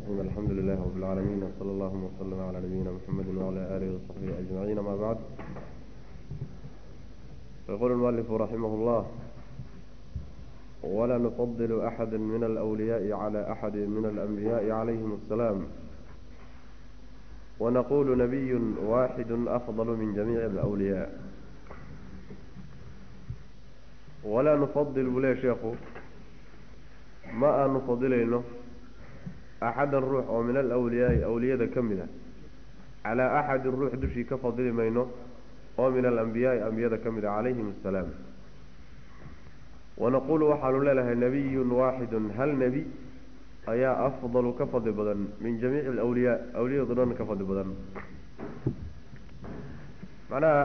الرحيم الحمد لله رب العالمين وصلى الله وسلم على نبينا محمد وعلى آله وصحبه أجمعين ما بعد يقول المؤلف رحمه الله ولا نفضل أحد من الأولياء على أحد من الأنبياء عليهم السلام ونقول نبي واحد أفضل من جميع الأولياء ولا نفضل ولا شيخ ما نفضل إنه أحد الروح أو من الأولياء أولياء كمدة على أحد الروح دشي كفضل مينه أو من الأنبياء أنبياء كمدة عليهم السلام ونقول وحال لها نبي واحد هل نبي أيا أفضل كفضل بدن من جميع الأولياء أولياء ضران كفضل بدن معناها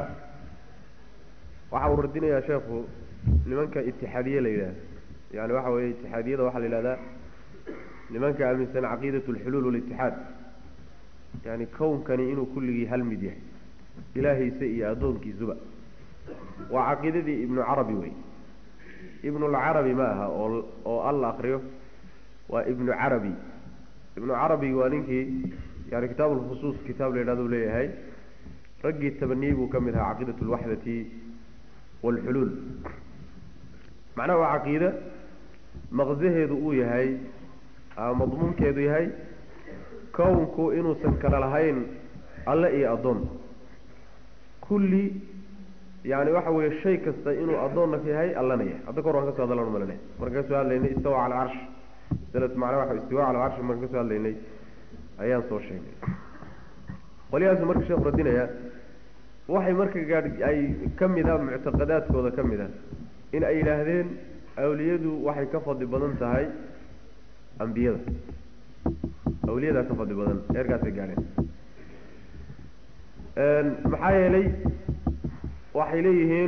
وحاول ردنا يا شيخ لمنك اتحادية ليلة يعني وحاول اتحادية وحال لله لمنك أمنسان عقيدة الحلول والاتحاد يعني كون كان إنه كل هل مديه إلهي سئي أدونك زبا وعقيدة ابن عربي وي ابن العربي maaha oo alla akriyo waa ibnu carabi ibnu carabi waa ninkii yani kitaab lfusuus kitaab la yidhahdo leeyahay raggii tabaniyey buu ka mid ahaa caqiidat lwaxdati waalxuluul macnaha waa caqiide maqsaheedu uu yahay ama madmuunkeedu yahay kownku inuusan kala lahayn alle iyo addoon kulli yani waxa weeye shay kasta inuu addoonna ka yahay allana yahay hadda kahor waan ka so hadallan malane markaan ka soo hadlaynay istawa cala alcarsh masalad macnaa waxa istiwa cala alcarshi markaan ka soo hadlaynay ayaan soo sheegnay qolyahaasu marka sheekhu radinaya waxay marka gaadh ay ka mid a muctaqadaadkooda ka mid a in ay yidhaahdeen awliyadu waxay ka fadli badan tahay ambiyada awliyadaa ka fadli badan eerkaasay gaadheen maxaa yeelay waxay leeyihiin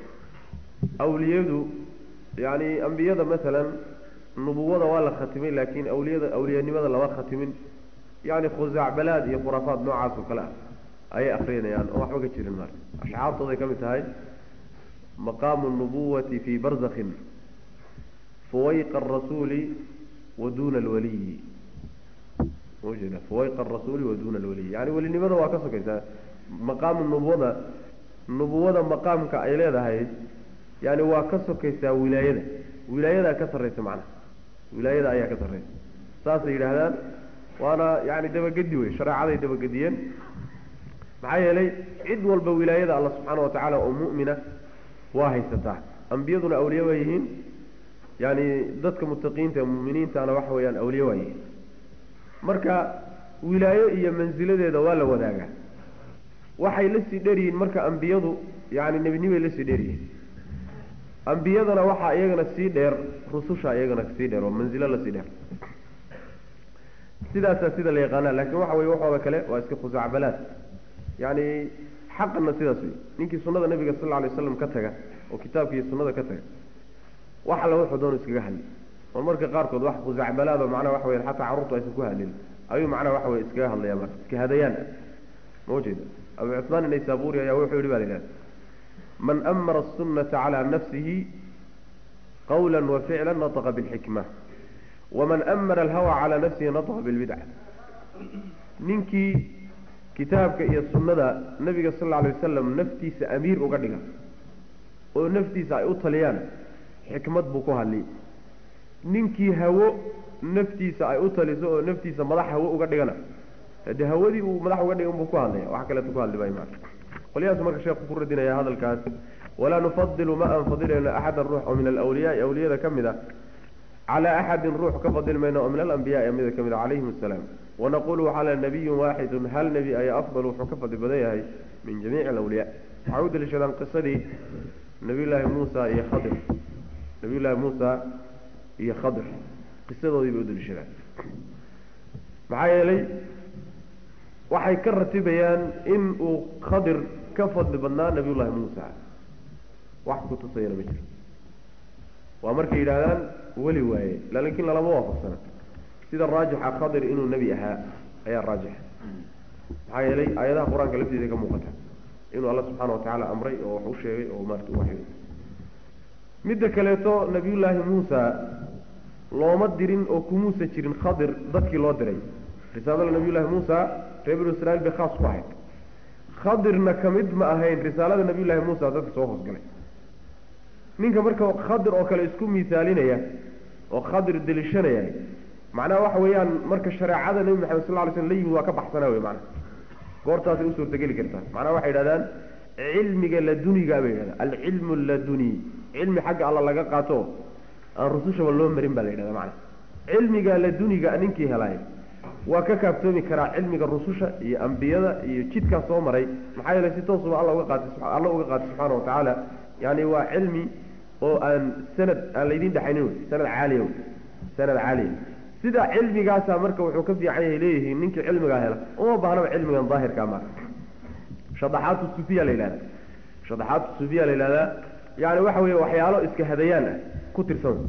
awliyadu yani ambiyada masalan nubuwada waa la khatimay laakin awliyada awliyanimada lama khatimin yani khusaacbalaad iyo khuraafaad noocaas oo kale ah ayay akrinayaan oo waxba ka jirin marka ashcaartooday ka mid tahay maqaamu nubuwati fii barzakhin fuwayqa arasuuli wa duna alwaliyi maujeeda fuwayqa arasuuli wa duna alwaliyi yani welinimada waa ka sokaysaa maqaamu nubuwada nubuwada maqaamka ay leedahay yani waa ka sokaysaa wilaayada wilaayadaa ka sarraysa macnaha wilaayada ayaa ka sarraysa saasay yidhaahdaan waana yani dabagedi wey shareecaday dabagediyeen maxaa yeelay cid walba wilaayada alla subxaana wa tacaala oo mu'mina waa haysataa ambiyaduna awliye waa yihiin yani dadka mutaqiinta muminiintana waxa weeyaan awliye waa yihiin marka wilaayo iyo mansiladeeda waa la wadaagaa waxay la sii dheeryihiin marka ambiyadu yani nebinimay la sii dheeryihiin ambiyadana waxaa iyagana sii dheer rususha iyagana sii dheer oo manzilo lasii dheer sidaasaa sida la yaqaana laakiin waxa weye waxooda kale waa iska khusaacbalaad yani xaqana sidaas wey ninkii sunada nabiga sal lla alay waslam ka taga oo kitaabka iyo sunada ka taga wax alla wuxuu doonu iskaga hadli oo marka qaarkood wax khusaacbalaado macnaha waxa weya xataa carruurtu aysan ku hadlin ayuu macnaha waxa weye iskaga hadlaya marka iska hadayaan ma ujeeda abu cusmaan inaysaburi ayaa wuxuu yihi ba la yidhahda man amara asunata calaa nafsihi qawla waficla nataqa bilxikma waman amara alhawa calaa nafsihi nataqa bilbidca ninkii kitaabka iyo sunnada nabiga sal alla alay wasalam naftiisa amiir uga dhiga oo naftiisa ay u taliyaan xikmad buu ku hadli ninkii hawo naftiisa ay u taliso oo naftiisa madax hawo uga dhigana de hawadii uu madax uga dhigan buu ku hadlaya wax kaleeto ku hadli maayo maa qolyahaas marka sheekhu ku radinaya hadalkaas walaa nufadilu ma aan fadilayno axadan ruux oo min alawliyaai awliyada ka mid a calaa axadin ruux ka fadil mayno oo min alambiyaai amida ka mid a calayhim asalaam wanaqulu waxaa le nabiyun waaxidun hal nebi ayaa afdal wuxuu ka fadli badan yahay min jamiici alawliyaa waxay u daliishadaan qisadii nabiyullaahi muusa iyo khadir nabiyullaahi muusa iyo khadir qisadoodii bay u daliishadaan maxaa yeelay waxay ka ratibayaan in uu khadir ka fadli badnaa nabiyullaahi muusa wax ku tusayana ma jiro waa markay yidhaahdaan weli waaye laakiin lalama waafaqsana sida raajixa khadir inuu nebi ahaa ayaa raajixa maxaa yeelay aayadaha qur-aanka lafteeda ka muuqata inuu alla subxaana watacaala amray oo wax u sheegay oo maarata u waxyooday midda kaleeto nabiyullaahi muusa looma dirin oo kumuusa jirin khadir dadkii loo diray risaalada nabiyullaahi muusa reer binu israiil bay khaas ku ahayd khadirna ka mid ma ahayn risaalada nabiyullaahi muusa dadka soo hoosgalay ninka marka khadir oo kale isku miisaalinaya oo khadir delishanaya macnaha waxa weeyaan marka shareecada nebi maxamed sal ly slm la yimid waa ka baxsana wey macnaha goortaasay u suurtageli kartaa macnaha waxay yidhahdaan cilmiga laduniga bay yidhahdaan alcilmu laduni cilmi xagga alla laga qaato aan rusushaba loo marin baa la yidhahda macnaha cilmiga laduniga ninkii helay waa ka kaaftoomi karaa cilmiga rususha iyo ambiyada iyo jidkaa soo maray maxaa yeelay si toosuba alla uga qaatay alla uga qaatay subxaana wa tacaala yani waa cilmi oo aan sanad aan laydin dhexaynin wey sanad caaliya wey sanad caaliya sida cilmigaasaa marka wuxuu ka fiican yahay leeyihiin ninkii cilmigaa hela uma baahnaba cilmigan daahirkaa ma shadaxaatu sufiya la yidhahda shadaxaatu sufiya la yidhahdaa yani waxa weeye waxyaalo iska hadayaan ah ku tirsan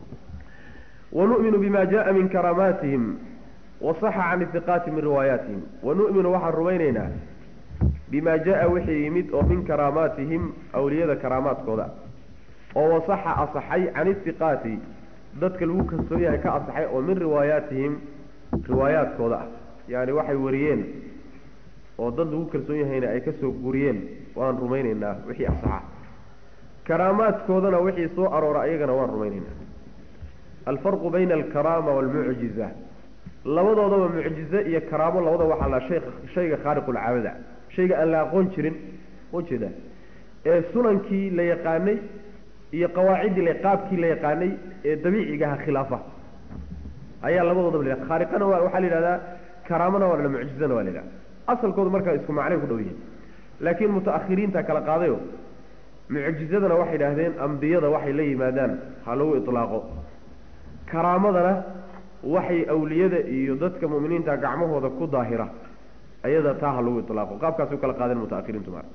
wanu'minu bima jaa min karaamaatihim wasaxa can ihiqaati min riwaayaatihim wanu'minu waxaan rumaynaynaa bima jaa wixii yimid oo min karaamaatihim awliyada karaamaadkooda oo wasaxa asaxay can ihiqaati dadka lagu kalsoon yahay ka asaxay oo min riwaayaatihim riwaayaadkooda ah yani waxay wariyeen oo dad lagu kalsoon yahayna ay kasoo guriyeen waan rumaynaynaa wixii asaxa karaamaadkoodana wixii soo aroora ayagana waan rumaynaynaa alfarqu bayna alkaraama waalmucjiza labadoodaba mucjize iyo karaamo labada waxaa la shay shayga khaariqulcaadada shayga aan la aqoon jirin ujeeda ee sunankii la yaqaanay iyo qawaaciddii la qaabkii la yaqaanay ee dabiicigaha khilaafa ayaa labadoodaba la khaariqana waa waxaa la yidhahdaa karaamona waa la mucjizana waa la yidhahda asalkoodu markaa isku macnay ku dhow yihin laakiin mutaakhiriinta kala qaadayo mucjizadana waxay idhaahdeen ambiyada waxay la yimaadaan ha lagu ilaaqo karaamadana waxay awliyada iyo dadka muminiinta gacmahooda ku daahira ayada taa ha lagu ilaaqo qaabkaasay u kala qaadeen mutaakhiriintu ma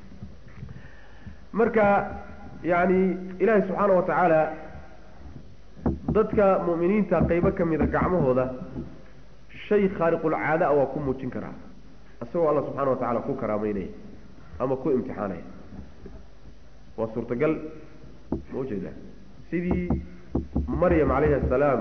marka yani ilaahay subxaana wa tacaala dadka mu'miniinta qeybo ka mida gacmahooda shay khaariqulcaada a waa ku muujin karaa isagoo alla subxana wa tacala ku karaameynaya ama ku imtixaanaya waa suurtagal ma ujeeda sidii maryam calayhi asalaam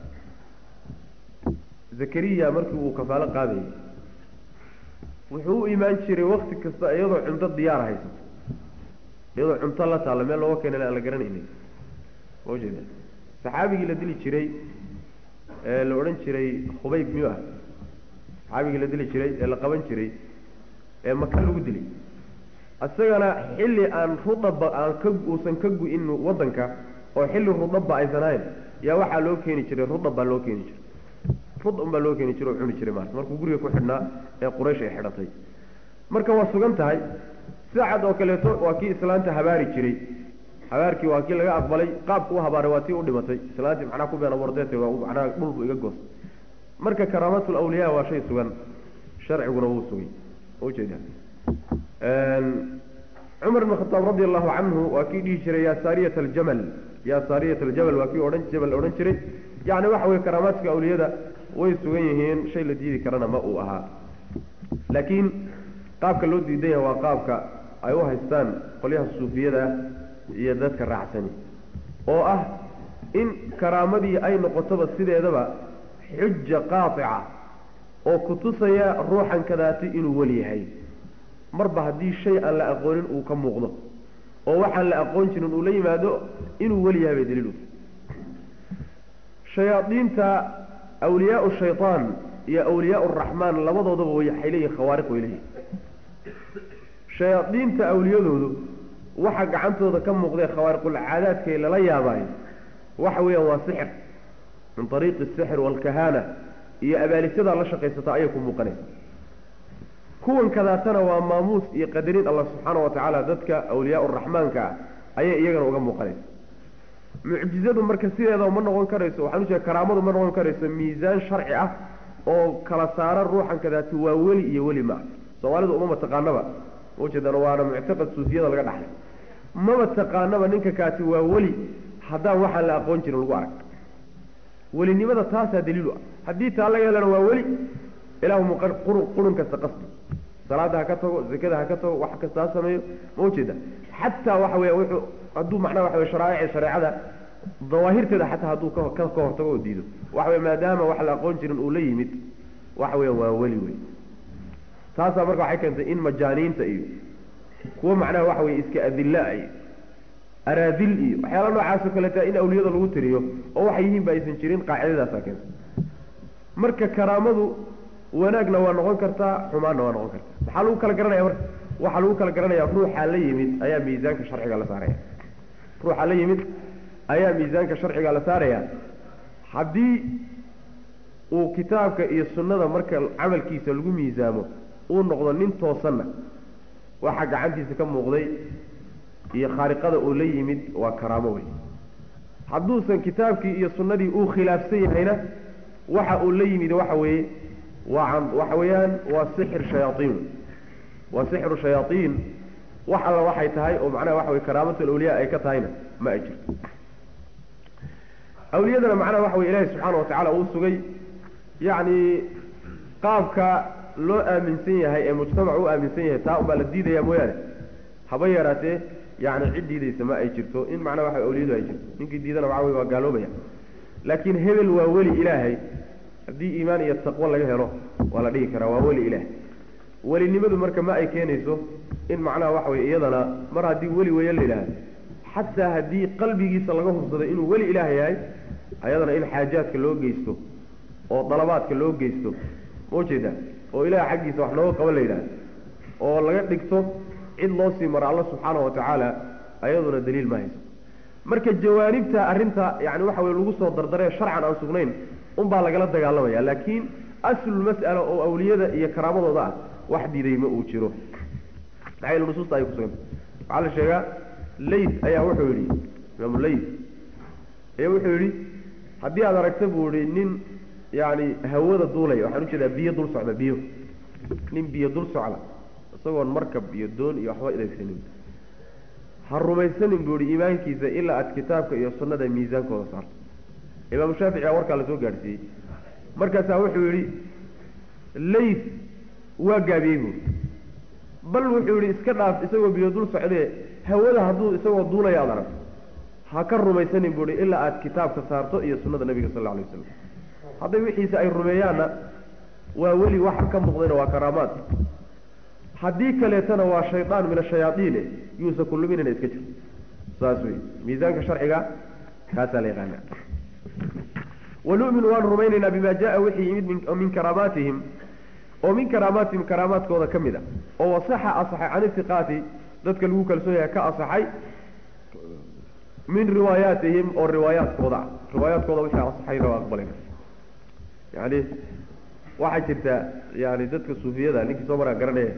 zakariya markii uu kafaalo qaadayay wuxuu u imaan jiray wakti kasta iyadoo cunto diyaar haysato iyadoo cunto la taalla meel looga keenan aan la garanaynin ma ujeeda saxaabigii la dili jiray ee la odhan jiray khubayb miyuu ah saxaabigii la dili jiray ee la qaban jiray ee maka lagu dilay isagana xilli aan rudaba aan ka uusan ka gu-in waddanka oo xilli rudabba aysan ahayn yaa waxaa loo keeni jiray rudab baa loo keeni jiray rudab baa loo keeni jiray oo cuni jiray maarata markuu guriga ku xidhnaa ee quraysh ay xidhatay marka waa sugan tahay saacad oo kaleeto waa kii islaanta habaari jiray habaarkii waa kii laga aqbalay qaabku u habaaray waa tii u dhimatay islaantii macnaha ku beena wardeete waa macnaha dhulbu iga goos marka karaamatul awliyaa waa shay sugan sharciguna wuu sugay ujeeda cumar ibn khataab radi allahu canhu waa kii dhihi jiray yaa saariyat aljamal yaa saariyat aljamal waa kii odhan jabal odhan jiray yacni waxa weye karaamaadka awliyada way sugan yihiin shay la diidi karana ma uu ahaa laakiin qaabka loo diidan yahay waa qaabka ay u haystaan qolyaha suufiyada iyo dadka raacsani oo ah in karaamadii ay noqotoba sideedaba xuja qaatica oo kutusaya ruuxan kadaati inuu weli yahay marba haddii shay aan la aqoonin uu ka muuqdo oo waxaan la aqoon jirin uu la yimaado inuu weli yahay bay daliil u shayaadiinta awliyaau shaytaan iyo awliyaa raxmaan labadoodaba waxay leeyihin khawaariq way leeyihin shayaadiinta awliyadoodu waxa gacantooda ka muuqdee khawaariqulcaadaadkay lala yaabaayo waxa weeyaan waa sixir min ariiqi asixr waalkahaana iyo abaalisadaa la shaqaysata ayay ku muuqanaysa kuwan kadaatana waa maamuus iyo qadarin allah subxaana wa tacaala dadka awliyaa raxmaanka ah ayay iyagana uga muuqanaysa mucjizadu marka sideedaba ma noqon karayso waxaan ujeeda karaamadu ma noqon karayso miisaan sharci ah oo kala saara ruuxan kadaati waa weli iyo weli maa soomaalidu uma mataqaanaba ujeedana waana muctaqad suufiyada laga dhaxlay maba taqaanaba ninka kaati waa weli haddaan waxaan la aqoon jirin lagu arag welinimada taasaa daliilu ah haddii taa laga helana waa weli ilaahu qurun kasta qasdi salaada ha ka tago zakada ha ka tago wax kasta ha sameeyo ma ujeeda xataa waxa weya wuxuu hadduu macnaha waxa wey sharaa'ici shareecada dawaahirteeda xataa hadduu ka ka ka hortago oo diido waxa wey maadaama wax la aqoon jirin uu la yimid waxa weya waa weli wey taasaa marka waxay keentay in majaaniinta iyo kuwo macnaha waxa weye iska adilla iyo araadil iyo waxyaala noocaas oo kaleeta in awliyada lagu tiriyo oo waxay yihiin ba aysan jirin qaacidadaasaa keentay marka karaamadu wanaagna waa noqon kartaa xumaanna waa noqon kartaa maxaa lagu kala garanaya marka waxaa lagu kala garanaya ruuxa la yimid ayaa miisaanka sharciga la saaraya ruuxa la yimid ayaa miisaanka sharciga la saaraya haddii uu kitaabka iyo sunnada marka camalkiisa lagu miisaamo uu noqdo nin toosanna waxaa gacantiisa ka muuqday iyo khaariqada uu la yimid waa karaamo wey hadduusan kitaabkii iyo sunnadii uu khilaafsan yahayna waxa uu la yimid waxa weeye waa waxa weeyaan waa sixir shayaaiin waa sixru shayaaiin wax alla waxay tahay oo macnaha waxa weye karaamatul awliya ay ka tahayna ma ay jirto awliyadana macnaha waxa weye ilaahi subxaana wa tacaala uu sugay yacni qaabka loo aaminsan yahay ee mujtamac u aaminsan yahay taa unbaa la diidaya mooyaane haba yaraatee yani cid diidaysa ma ay jirto in macnaha waxa awliyadu ay jirto ninkii diidana waxa wey waa gaaloobaya laakiin hebel waa weli ilaahay haddii iimaan iyo taqwo laga helo waa la dhihi karaa waa weli ilaah welinimadu marka ma ay keenayso in macnaha waxa weye iyadana mar haddii weli weeye la yidhaahdo xataa haddii qalbigiisa laga hubsado inuu weli ilaah yahay ayadana in xaajaadka loo geysto oo dalabaadka loo geysto ma ujeedaa oo ilaah xaggiisa wax nooga qaban la yidhahdo oo laga dhigto cid loo sii maro alla subxaana wa tacaala ayaduna daliil ma hayso marka jawaanibta arrinta yani waxa weye lagu soo dardaree sharcan aan sugnayn unbaa lagala dagaalamaya laakiin aslulmas'ala oo awliyada iyo karaamadooda ah wax diiday ma uu jiro maxaa yeel nusuusta ay kusuganta waxaa la sheegaa layd ayaa wuxuu yidhi imaamu layd ayaa wuxuu yidhi haddii aad aragta buu yihi nin yani hawada duulaya waxaan ujeedaa biyo dul socda biyo nin biyo dul socda isagoon markab iyo doon iyo waxba idaysanin ha rumaysanin buu yihi iimaankiisa ilaa aad kitaabka iyo sunnada miisaankooda saarto imaamu shaafici aa warkaa lasoo gaadhsiiyey markaasaa wuxuu yidhi layd waa gaabiyey buuri bal wuxuu yidhi iska dhaaf isagoo biyo dul socdee hawada hadduu isagoo duulaya aad aragto ha ka rumaysanin buuhi ilaa aad kitaabka saarto iyo sunnada nebiga sal alla alay waslam hadday wixiisa ay rumeeyaanna waa weli waxa ka muuqdayna waa karaamaad haddii kaleetana waa shaydaan min ashayaaiine yuusa ku luminina iska jir saas wey miisaanka sharciga kaasaa la yaqaana wanu'minu waan rumaynaynaa bima jaa wixii yimid min karaamaatihim oo min karaamaatihim karaamaadkooda ka mid a oo wasaxa asaxay can ifiqaati dadka lagu kalsoon yahay ka asaxay min riwaayaatihim oo riwaayaadkooda ah riwaayaadkooda wixii asaxayna waa aqbalayna yani waxaa jirta yani dadka suufiyada ninkii soo maraa garanaya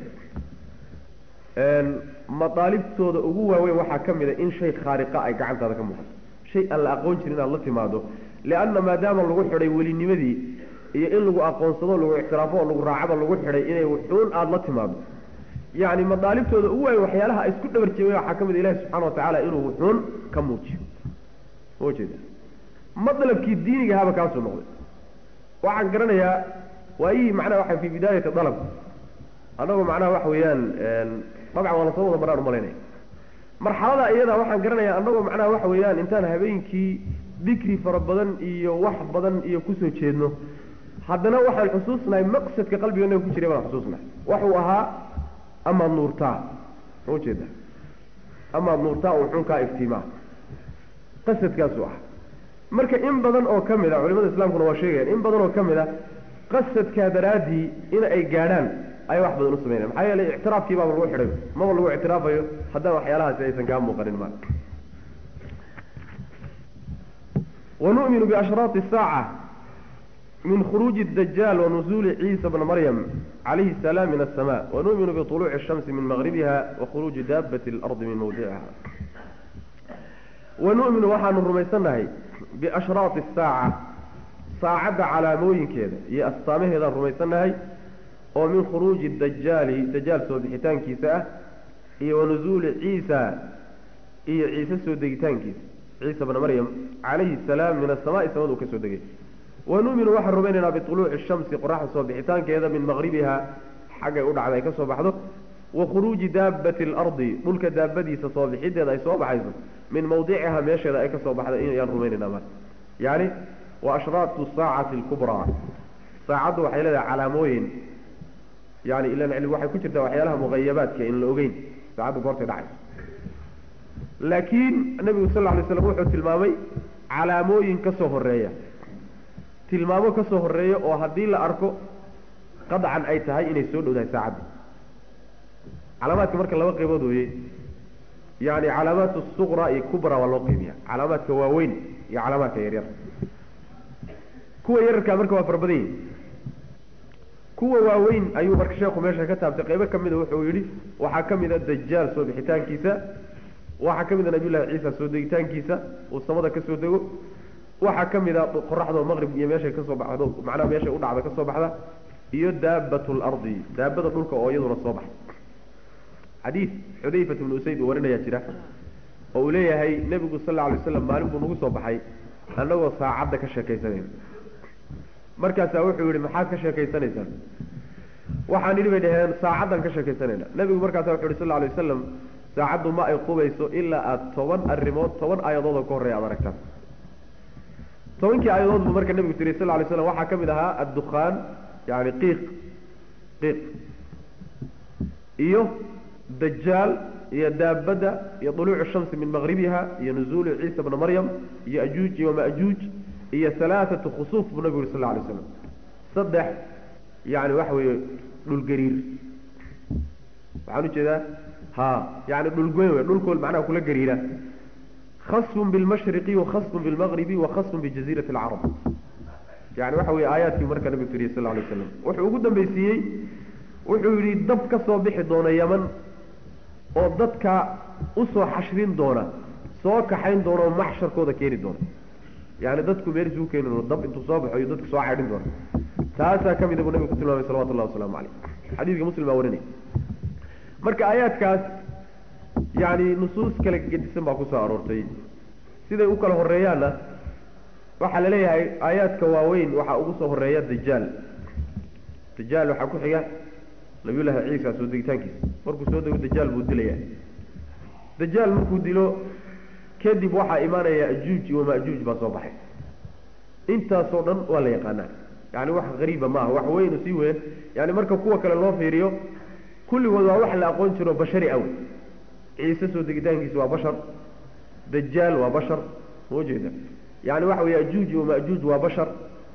madaalibtooda ugu waaweyn waxaa ka mid a in shay khaariqa ay gacantaada ka muuqato shay aan la aqoon jirin inaad la timaado lianna maadaama lagu xidhay welinimadii iyo in lagu aqoonsado lagu ictiraafo oo lagu raacaba lagu xidhay inay wuxuun aada la timaado yacni madaalibtooda ugu waaweyn waxyaalaha ay isku dhabar jeegayen waxaa ka mid a ilahi subxana watacaala inuu wuxuun ka muujiyo ma jeeda madlabkii diinigahaba kaasuu noqday waxaan garanayaa waayihii macnaha waxa fi bidaayati dalab annagoo macnaha waxa weeyaan dabcan waa lasoo wada maraan umalaynaya marxalada iyada waxaan garanayaa annagoo macnaha waxa weeyaan intaan habeenkii dikri fara badan iyo wax badan iyo kusoo jeedno haddana waxaan xusuusnahay maqsadka qalbigeena ku jiray baan xusuusnahay waxuu ahaa amaad nuurtaa ma ujeeda amaad nuurtaa oo xunkaa iftiimaa qasadkaasuu ah marka in badan oo ka mid a culimada islamkuna waa sheegayaan in badan oo ka mid a qasadkaa daraaddii in ay gaadhaan ay wax badan u samaynayan maxaa yeelay ictiraafkii baaba lagu xidhay maba lagu ictiraafayo haddaan waxyaalahaasi aysan kaa muuqanin ma wanu'minu biashraati saaca min khuruuji اdajaal wanuzuuli ciisa bna maryam calayhi الsalaam min asama wanu'minu biطuluuci الshamsi min maqribiha wakhuruuji daabati اlardi min mawdiciha wanu'minu waxaanu rumaysannahay biashraati الsaaca saacadda calaamooyinkeeda iyo astaamaheedaan rumaysannahay oo min khuruuji dajaali dajaal soo bixitaankiisa ah iyo wanuzuuli ciisa iyo ciise soo degitaankiisa ciisa bna maryam calayhi salaam min asamaai samadu ka soo degay wanu'minu waxaan rumaynaynaa biطuluuci shamsi qoraxda soo bixitaankeeda min maqribiha xaggay u dhacda ay ka soo baxdo wa khuruuji daabati alardi dhulka daabadiisa soo bixideeda ay soo baxayso min mawdiciha meesheeda ay ka soo baxday inayaan rumaynayna marka yani wa ashraatu saacati alkubraa saacaddu waxay leedahay calaamooyin yani ilan cilmi waxay ku jirtaa waxyaalaha muqayabaadka in la ogeyn saacaddu goortay dhacayso laakiin nebigu sal lla lay slam wuxuu tilmaamay calaamooyin ka soo horeeya tilmaamo ka soo horeeya oo haddii la arko qadcan ay tahay inay soo dhowdahay saacadda calaamaadka marka laba qaybood weye yani calaamaat suqra iyo kubra waa loo qeybiya calaamaadka waaweyn iyo calaamaadka yaryar kuwa yararkaa marka waa fara badan yihin kuwa waaweyn ayuu marka sheekhu meesha ka taabtay qaybo ka mida wuxuu yidhi waxaa ka mida dajaal soo bixitaankiisa waxaa ka mida nabiyullahi ciisa soo degitaankiisa uu samada ka soo dego waxaa ka mida qoraxdoo maqrib iyo meeshay kasoo baxdo macnaha meeshay u dhacda kasoo baxda iyo daabat lardi daabada dhulka oo iyaduna soo baxda xadiid xudayfat ibnu usayd uu warinayaa jira oo uu leeyahay nebigu sal alla alay waslam maalin buu nagu soo baxay annagoo saacadda ka sheekaysanayna markaasaa wuxuu yihi maxaad ka sheekaysanaysaan waxaan idhi bay dhaheen saacaddan ka sheekaysanayna nebigu markaasa wuxu yhi sal lla alay wasalam saacaddu ma ay qubayso ilaa aada toban arrimood toban aayadood oo ka horreeya aad aragtaan tobankii aayadood buu marka nebigu tiri sal lla alay slam waxaa ka mid ahaa addukhaan yani qiiq qiiq iyo dajaal iyo daabadda iyo duluucu shamsi min maqribiha iyo nuzuulu ciisa bna maryam iyo ajuuj iyo maajuuj iyo halaaatu khusuuf buu nabigu yuri sal lla alay slam saddex yani waxa weeye dhulgariir waxaan ujeedaa ha yani dhulgoyn wey dhulkool macnaha kula gariira khasfun bilmashriqi wakhasfun bilmaqribi wakhasfun bijaziirati alcarab yani waxa weye aayaadkii marka nabigu tiriyey sal lla alay waslam wuxuu ugu dambaysiiyey wuxuu yidhi dab ka soo bixi doona yaman oo dadka usoo xashrin doona soo kaxayn doona oo maxsharkooda keeni doona yani dadku meel isugu keeni doona dab intuu soo baxo iyo dadku soo caydhin doona taasaa ka mida buu nabigu ku tilmaamay salawatu llahi wasalaamu caleyh xadiidka muslim baa warinaya marka aayaadkaas yani nusuus kala gedisan baa kusoo aroortay siday u kala horeeyaanna waxaa la leeyahay aayaadka waaweyn waxaa ugu soo horeeya dajaal dajaal waxaa ku xiga nabiyullaahi ciisa soo degitaankiisa markuu soo dego dajaal buu dilaya dajaal markuu dilo kadib waxaa imaanaya ajuuj iyo majuuj baa soo baxay intaasoo dhan waa la yaqaanaa yani wax qariiba maaha wax weynu sii weyn yani marka kuwa kale loo fiiriyo kulligood waa wax la aqoon jiro bashari aw ciise soo degitaankiisa waa bashar dajaal waa bashar ma jeeda yani waxa weeye ajuuj iyo majuuj waa bashar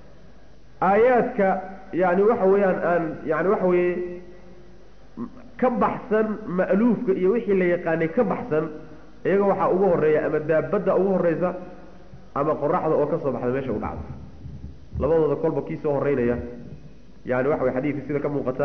aayaadka yani waxa weeyaan aan yani waxa weeye ka baxsan ma'luufka iyo wixii la yaqaanay ka baxsan iyaga waxaa ugu horeeya ama daabadda ugu horeysa ama qoraxda oo ka soo baxda meesha u dhacda labadooda kolba kii soo horeynaya yani waxa way xadiidka sida ka muuqata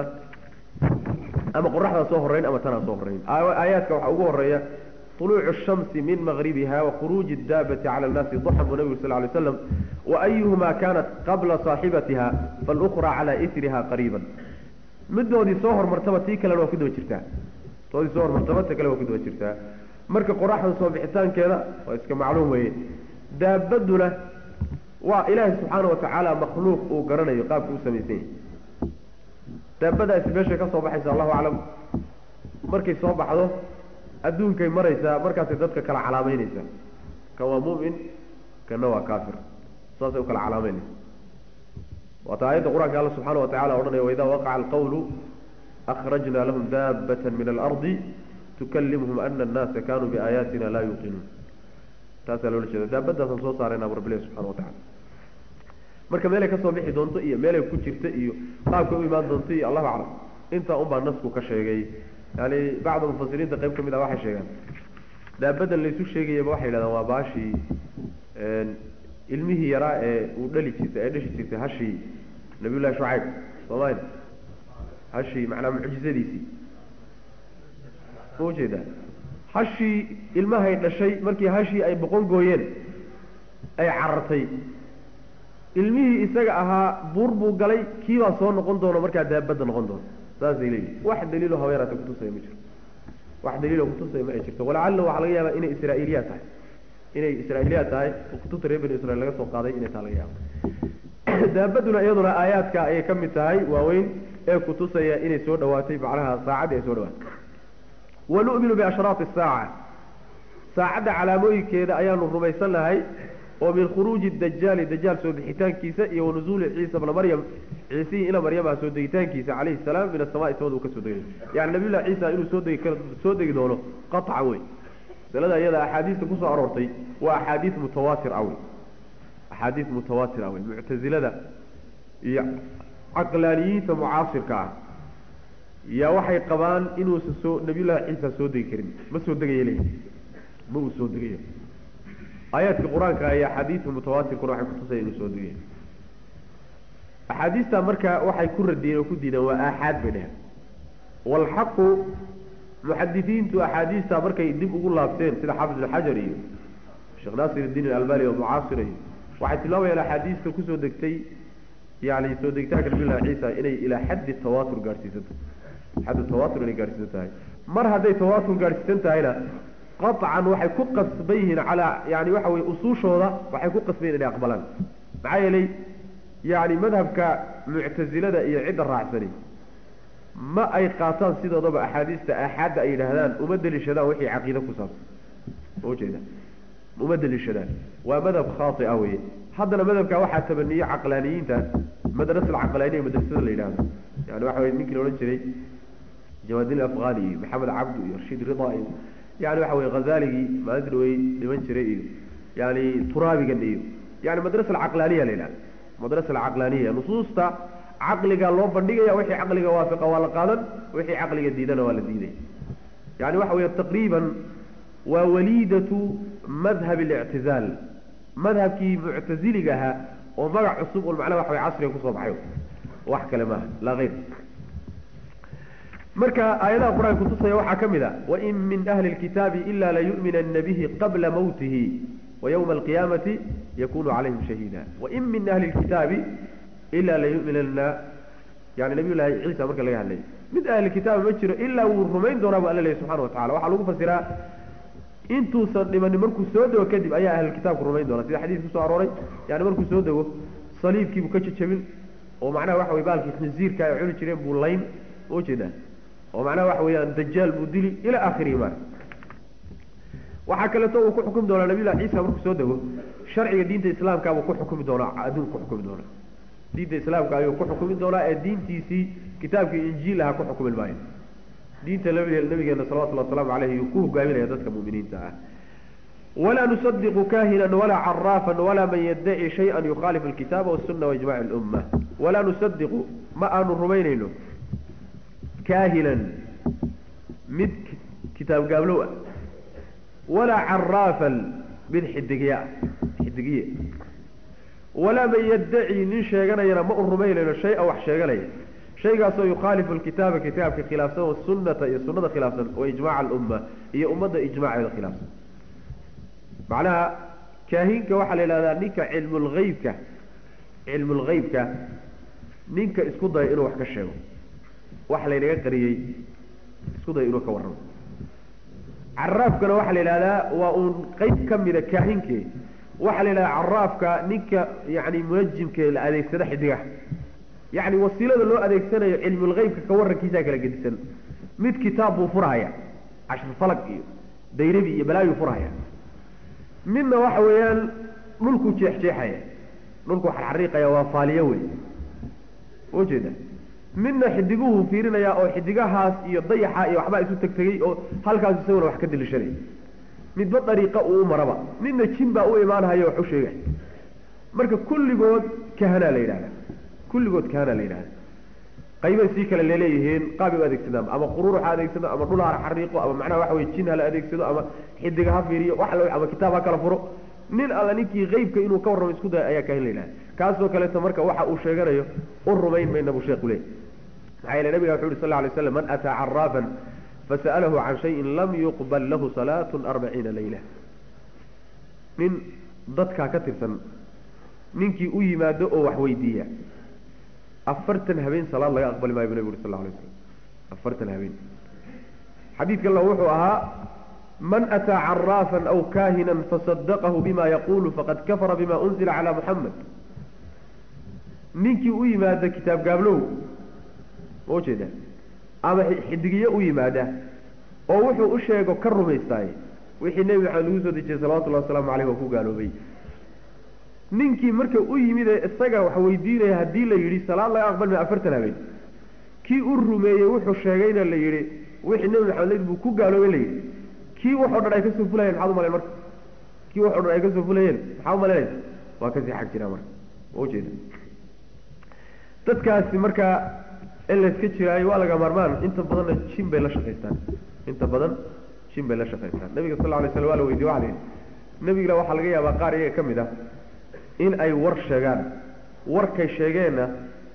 ama qoraxdaa soo horeyn ama tanaa soo horeyn aayaadka waxaa ugu horeeya طuluucu الshamsi min maqribiha wakhuruuji الdaabati cala الnaasi duxan buu nabigu sal ly slam waayuhuma kanat qabla saaxibatiha faاlأkra cala isriha qariiba midoodii soo hormartaba tii kalena waa ku daba jirtaa toodii soo hormartaba ta kale waa ku daba jirtaa marka qoraxda soo bixitaankeeda waa iska macluum weeye daabaduna waa ilaahay subxaana watacaala makhluuq uu garanayo qaabka u samaysan yahay daabadaasi meeshay ka soo baxaysa allahu aclam markay soo baxdo adduunkay maraysaa markaasay dadka kala calaameyneysaa kan waa mu'min kanna waa kaafir saasay u kala calaameynaysa waata aayadda qur-aanka alla subxaana wa tacala odhanaya waidaa waqaca alqawlu akhrajna lahum daabata min alardi tukallimhum ana annaasa kanuu biaayaatina laa yuuqinuun taasaa loola jeeda daabadaasaan soo saarayna bu rabbilahi subxana wa tacala marka meelay kasoo bixi doonto iyo meelay ku jirta iyo qaabkay u imaan doonto iyo allahu aclam intaa unbaa nasku ka sheegay yani bacda mufasiriinta qayb ka mid ah waxay sheegaan daabadan laysu sheegayaba waxay yidhahdaan waa baashii ilmihii yaraa ee uu dhali jirtay ee dhashi jirtay hashii nabiyullahi shucayb soomali hashii macnaa mucjizadiisii ma ujeedaa hashii ilmahay dhashay markii hashii ay boqon gooyeen ay carartay ilmihii isaga ahaa buur buu galay kiibaa soo noqon doono markaa daabadda noqon doono saasay leeyihin wax daliilo habeeraata kutusaya ma jiro wax daliilo kutusaya ma ay jirto walacalla waxaa laga yaabaa inay israa'iiliyaad tahay inay israa'iiliyaad tahay oo kutubta reer bani israiil laga soo qaaday inay taa laga yaabo daabaduna iyaduna aayaadka ayay ka mid tahay waaweyn ee kutusaya inay soo dhawaatay macnaha saacaddii ay soo dhawaatay wanu'minu biashraati asaaca saacadda calaamooyinkeeda ayaanu rumaysan nahay oo min khuruuji dajaali dajaal soo bixitaankiisa iyo wanuzuuli ciisa bna maryam ciisihii ina maryama soo degitaankiisa calayhi salaam min asamaai samada uu ka soo degay yani nabiyullahi ciisa inuu soo degi kar soo degi doono qaطcan wey masalada iyada axaadiista kusoo aroortay waa axaadiis mutawaatir ah wey axaadiis mutawaatir ah wey muctazilada iyo caqlaaniyiinta mucaasirka ah yaa waxay qabaan inuusan soo nabiyullahi ciisa soo degi karin ma soo degaya leeyahy ma uu soo degayo aayaadka qur-aanka iyo axaadiista mutawaatirkuna waxay kutusaya inuu soo degayo axaadiista marka waxay ku radiyeen oo ku diideen waa aaxaad bay dheheen waalxaqu muxadisiintu axaadiista markay dib ugu laabteen sida xaafid ibn xajar iyo sheekh naasir iddiin alalbani oo mucaasir iyo waxay tilmaamayaan axaadiista kusoo degtay yani soo degitaanka nabillahi ciisa inay ilaa xaddi tawaatur gaadhsiisanto xaddu tawaatur inay gaadhsiisan tahay mar hadday tawaatur gaadhsiisan tahayna qaطcan waxay ku qasban yihiin calaa yani waxa weye usuushooda waxay ku qasban yihin inay aqbalaan maxaa yeelay yani madhabka muctazilada iyo cidda raacsani ma ay qaataan sidoodaba axaadiista aaxaadda ay yidhaahdaan uma deliishadaan wixii caqiide ku saabsan ujeeda uma deliishadaan waa madhab khaati ah weye haddana madhabka waxaa tabaniye caqlaaniyiinta madrasa alcaqlaaniya madrasada la yidhahdo yani waxa weye ninkii la odhan jiray jawaadin afghani iyo maxamed cabdu iyo rashiid rida iyo yani waxa weye hazaligii maalinta dhawey dhiman jiray iyo yani turaabigan iyo yani madrasa alcaqlaaniya la yidhahda madrasa alcaqlaaniya nusuusta caqliga loo bandhigaya wixii caqliga waafiqa waa la qaadan wixii caqliga diidana waa la diiday yani waxa weeye taqriiban waa waliidatu madhab اlictizaal madhabkii muctaziliga ahaa oo magac cusub un macnaha waxa way casriga kusoo baxay wax kale maaha laa hayr marka aayadaha qur-aanka kutusaya waxaa ka mid a wain min ahli اlkitaabi ila layu'minana bihi qabla mawtihi وyومa القiyamati yakunu calayhim shahiida wain min ahli اlkitaabi ila layu'minana yani nabiy llahi ciisa marka laga hadlay mid ahli kitaabi ma jiro ilaa wuu rumayn doonaa bu alla lehy subxana watacala waxaa lagu fasiraa intuusan dhimanin markuu soo dego kadib ayaa ahlulkitaabku rumayn doona sida xadiis kusoo arooray yani markuu soo dego saliibkiibuu ka jejabin oo macnaha waxa wey baalkii khinziirka ay cuni jireen buu layn ma ujeedaa oo macnaha waxa weeyaan dajaal buu dili ila akhirihi ma waxaa kaleeto uu ku xukumi doonaa nabiyullahi ciisa markuu soo dego sharciga diinta islaamka buu ku xukumi doonaa adduunka ku xukumi doonaa diinta islaamka ayuu ku xukumi doonaa ee diintiisii kitaabkii injiil aha ku xukumi maayo diinta nabigeena salawatullhi wasalaamu caleyh yuu ku hogaaminaya dadka mu'miniinta ah walaa nusadiqu kahinan walaa caraafan walaa man yaddaci shay-an yukhaalifu alkitaaba wasuna waijmaci lumma walaa nusadiqu ma aanu rumaynayno kaahinan mid kitaab gaablow ah walaa caraafan mid xidigiya xidigiye walaa man yaddaci nin sheeganayana ma u rumaynayno shay-a wax sheeganaya shaygaasoo yukhaalifu alkitaaba kitaabka khilaafsan wasunata iyo sunada khilaafsan wa ijmaca alumma iyo ummadda ijmaaceeda khilaafsan macnaha kaahinka waxaa la yidhahdaa ninka cilmulheybka cilmulheybka ninka isku daya inuu wax ka sheego wax laynaga qariyey isku daya inuu ka warramo caraafkana waxaa la yidhahdaa waa uun qeyb ka mida kaahinke waxaa la yidhahdaa caraafka ninka yani munajimke la adeegsada xidigaha yacni wasiilada loo adeegsanayo cilmulheybka ka warrankiisaa kala gedisan mid kitaab buu furahaya cashir falag iyo dayrabi iyo balaayuu furahaya midna waxa weeyaan dhulkuu jeexjeexaya dhulkuu xarxariiqaya waa faaliyo wey ujeeda midna xidiguhu fiirinaya oo xidigahaas iyo dayaxa iyo waxbaa isu tegtegey oo halkaas isaguna wax ka dilishanaya midba dariiqa uu u maraba midna jin baa u imaanhayo wax u sheegay marka kulligood kahanaa la yidhahda kulligood kahanaa la yidhahda qaybay sii kale laleeyihiin qaabay u adeegsadaan ama quruur ha adeegsado ama dhul ha xariiqo ama macnaha waxa wey jin hala adeegsado ama xidiga ha fiiriyo wax la ama kitaab ha kala furo nin alla ninkii qeybka inuu ka warramo isku daya ayaa kahin la yidhahda kaasoo kaleeto marka waxa uu sheeganayo u rumayn mayna buu sheekhu leey maxaa yeele nabiga wuxu uhi sal lay slam man ataa caraafan fasa'alahu can shayin lam yuqbal lahu salaatu arbaciina layla nin dadkaa ka tirsan ninkii u yimaado oo wax weydiiya afartan habeen salaad laga aqbali maayo bu nabig uri sal lay slam afartan habeen xadiidka alla wuxuu ahaa man ataa caraafan aw kaahinan fasadaqahu bima yaqulu faqad kafara bima unzila calaa muxamed ninkii u yimaada kitaab gaablow ma ujeeda ama xidigiye u yimaada oo wuxuu u sheego ka rumaystaay wixii nebi maxamed lagu soo dejiyey salawatullahi wasalaamu caleyh waa ku gaaloobay ninkii marka u yimid ee isaga wax weydiinaya haddii la yidhi salaad laga aqbalmay afartan habeen kii u rumeeyey wuxuu sheegayna la yidhi wixii nebi maxamed layidhi buu ku gaaloobay la yidhi kii waxoo dhan ay kasoo fulayeen maxaad umalayn marka kii waxoo dhan ay kasoo fulayeen maxaa umalaynaysa waa kasii xag jiraa marka ma ujeeda dadkaasi marka in layska jiraayo waa laga maarmaan inta badanna jin bay la shaqaystaan inta badan jin bay la shaqaystaan nabiga sal alay slam waa la weydiye waa la yidhi nebigana waxaa laga yaabaa qaar iyaga ka mid ah in ay war sheegaan warkay sheegeenna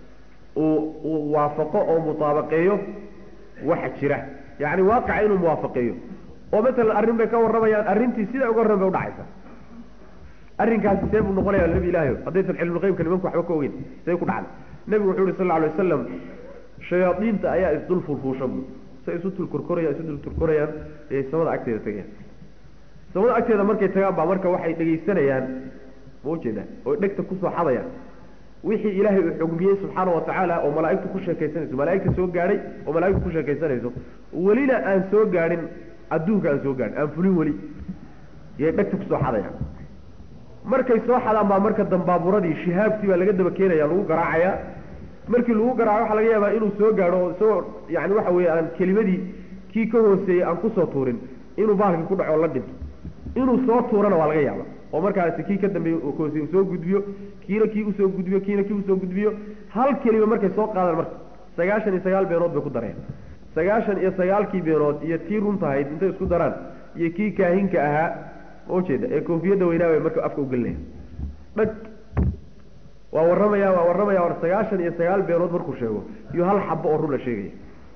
uu uu waafaqo oo mutaabaqeeyo waxa jira yacni waaqica inuu muwaafaqeeyo oo masalan arrin bay ka warramayaan arrintii siday uga warran bay udhacaysa arrinkaasi see buu noqonaya nebi ilaahi haddaysan cilmulqeybka nimanku waxba ka ogeyn see ku dhacday nebigu wuxuu yihi sal alay wasalam shayaadiinta ayaa isdul fulfuusha bu say isu tulkorkorayaan isu dul turkorayaan ee samada agteeda tegayaan samada agteeda markay tagaan baa marka waxay dhegaysanayaan ma ujeeda oy dhegta kusoo xadayaan wixii ilaahay uu xugmiyey subxaana wa tacaala oo malaa'igtu ku sheekaysanayso malaa'igta soo gaadhay oo malaa'igtu ku sheekaysanayso welina aan soo gaadhin adduunka aan soo gaadhin aan fulin weli yay dhegta kusoo xadayaan markay soo xadaan baa marka dambaaburadii shihaabtii baa laga daba keenaya lagu garaacayaa markii lagu garaaco waxaa laga yaabaa inuu soo gaadho oo isagoo yani waxa weeye aan kelimadii kii ka hooseeyey aan kusoo tuurin inuu baalkii ku dhaco o la dhinto inuu soo tuurana waa laga yaaba oo markaasi kii ka dambeeye hoosey uu soo gudbiyo kiina kii usoo gudbiyo kiina kii usoo gudbiyo hal kelima markay soo qaadaan marka sagaashan iyo sagaal beenood bay ku dareen sagaashan iyo sagaalkii beenood iyo tii runtahayd intay isku daraan iyo kii kaahinka ahaa ma ujeeda ee koofiyadda weynaa marka afka ugelinaya dhag waa warramaya waa warramaya war sagaashan iyo sagaal beenood markuu sheego iyo hal xabo oo run la sheegaya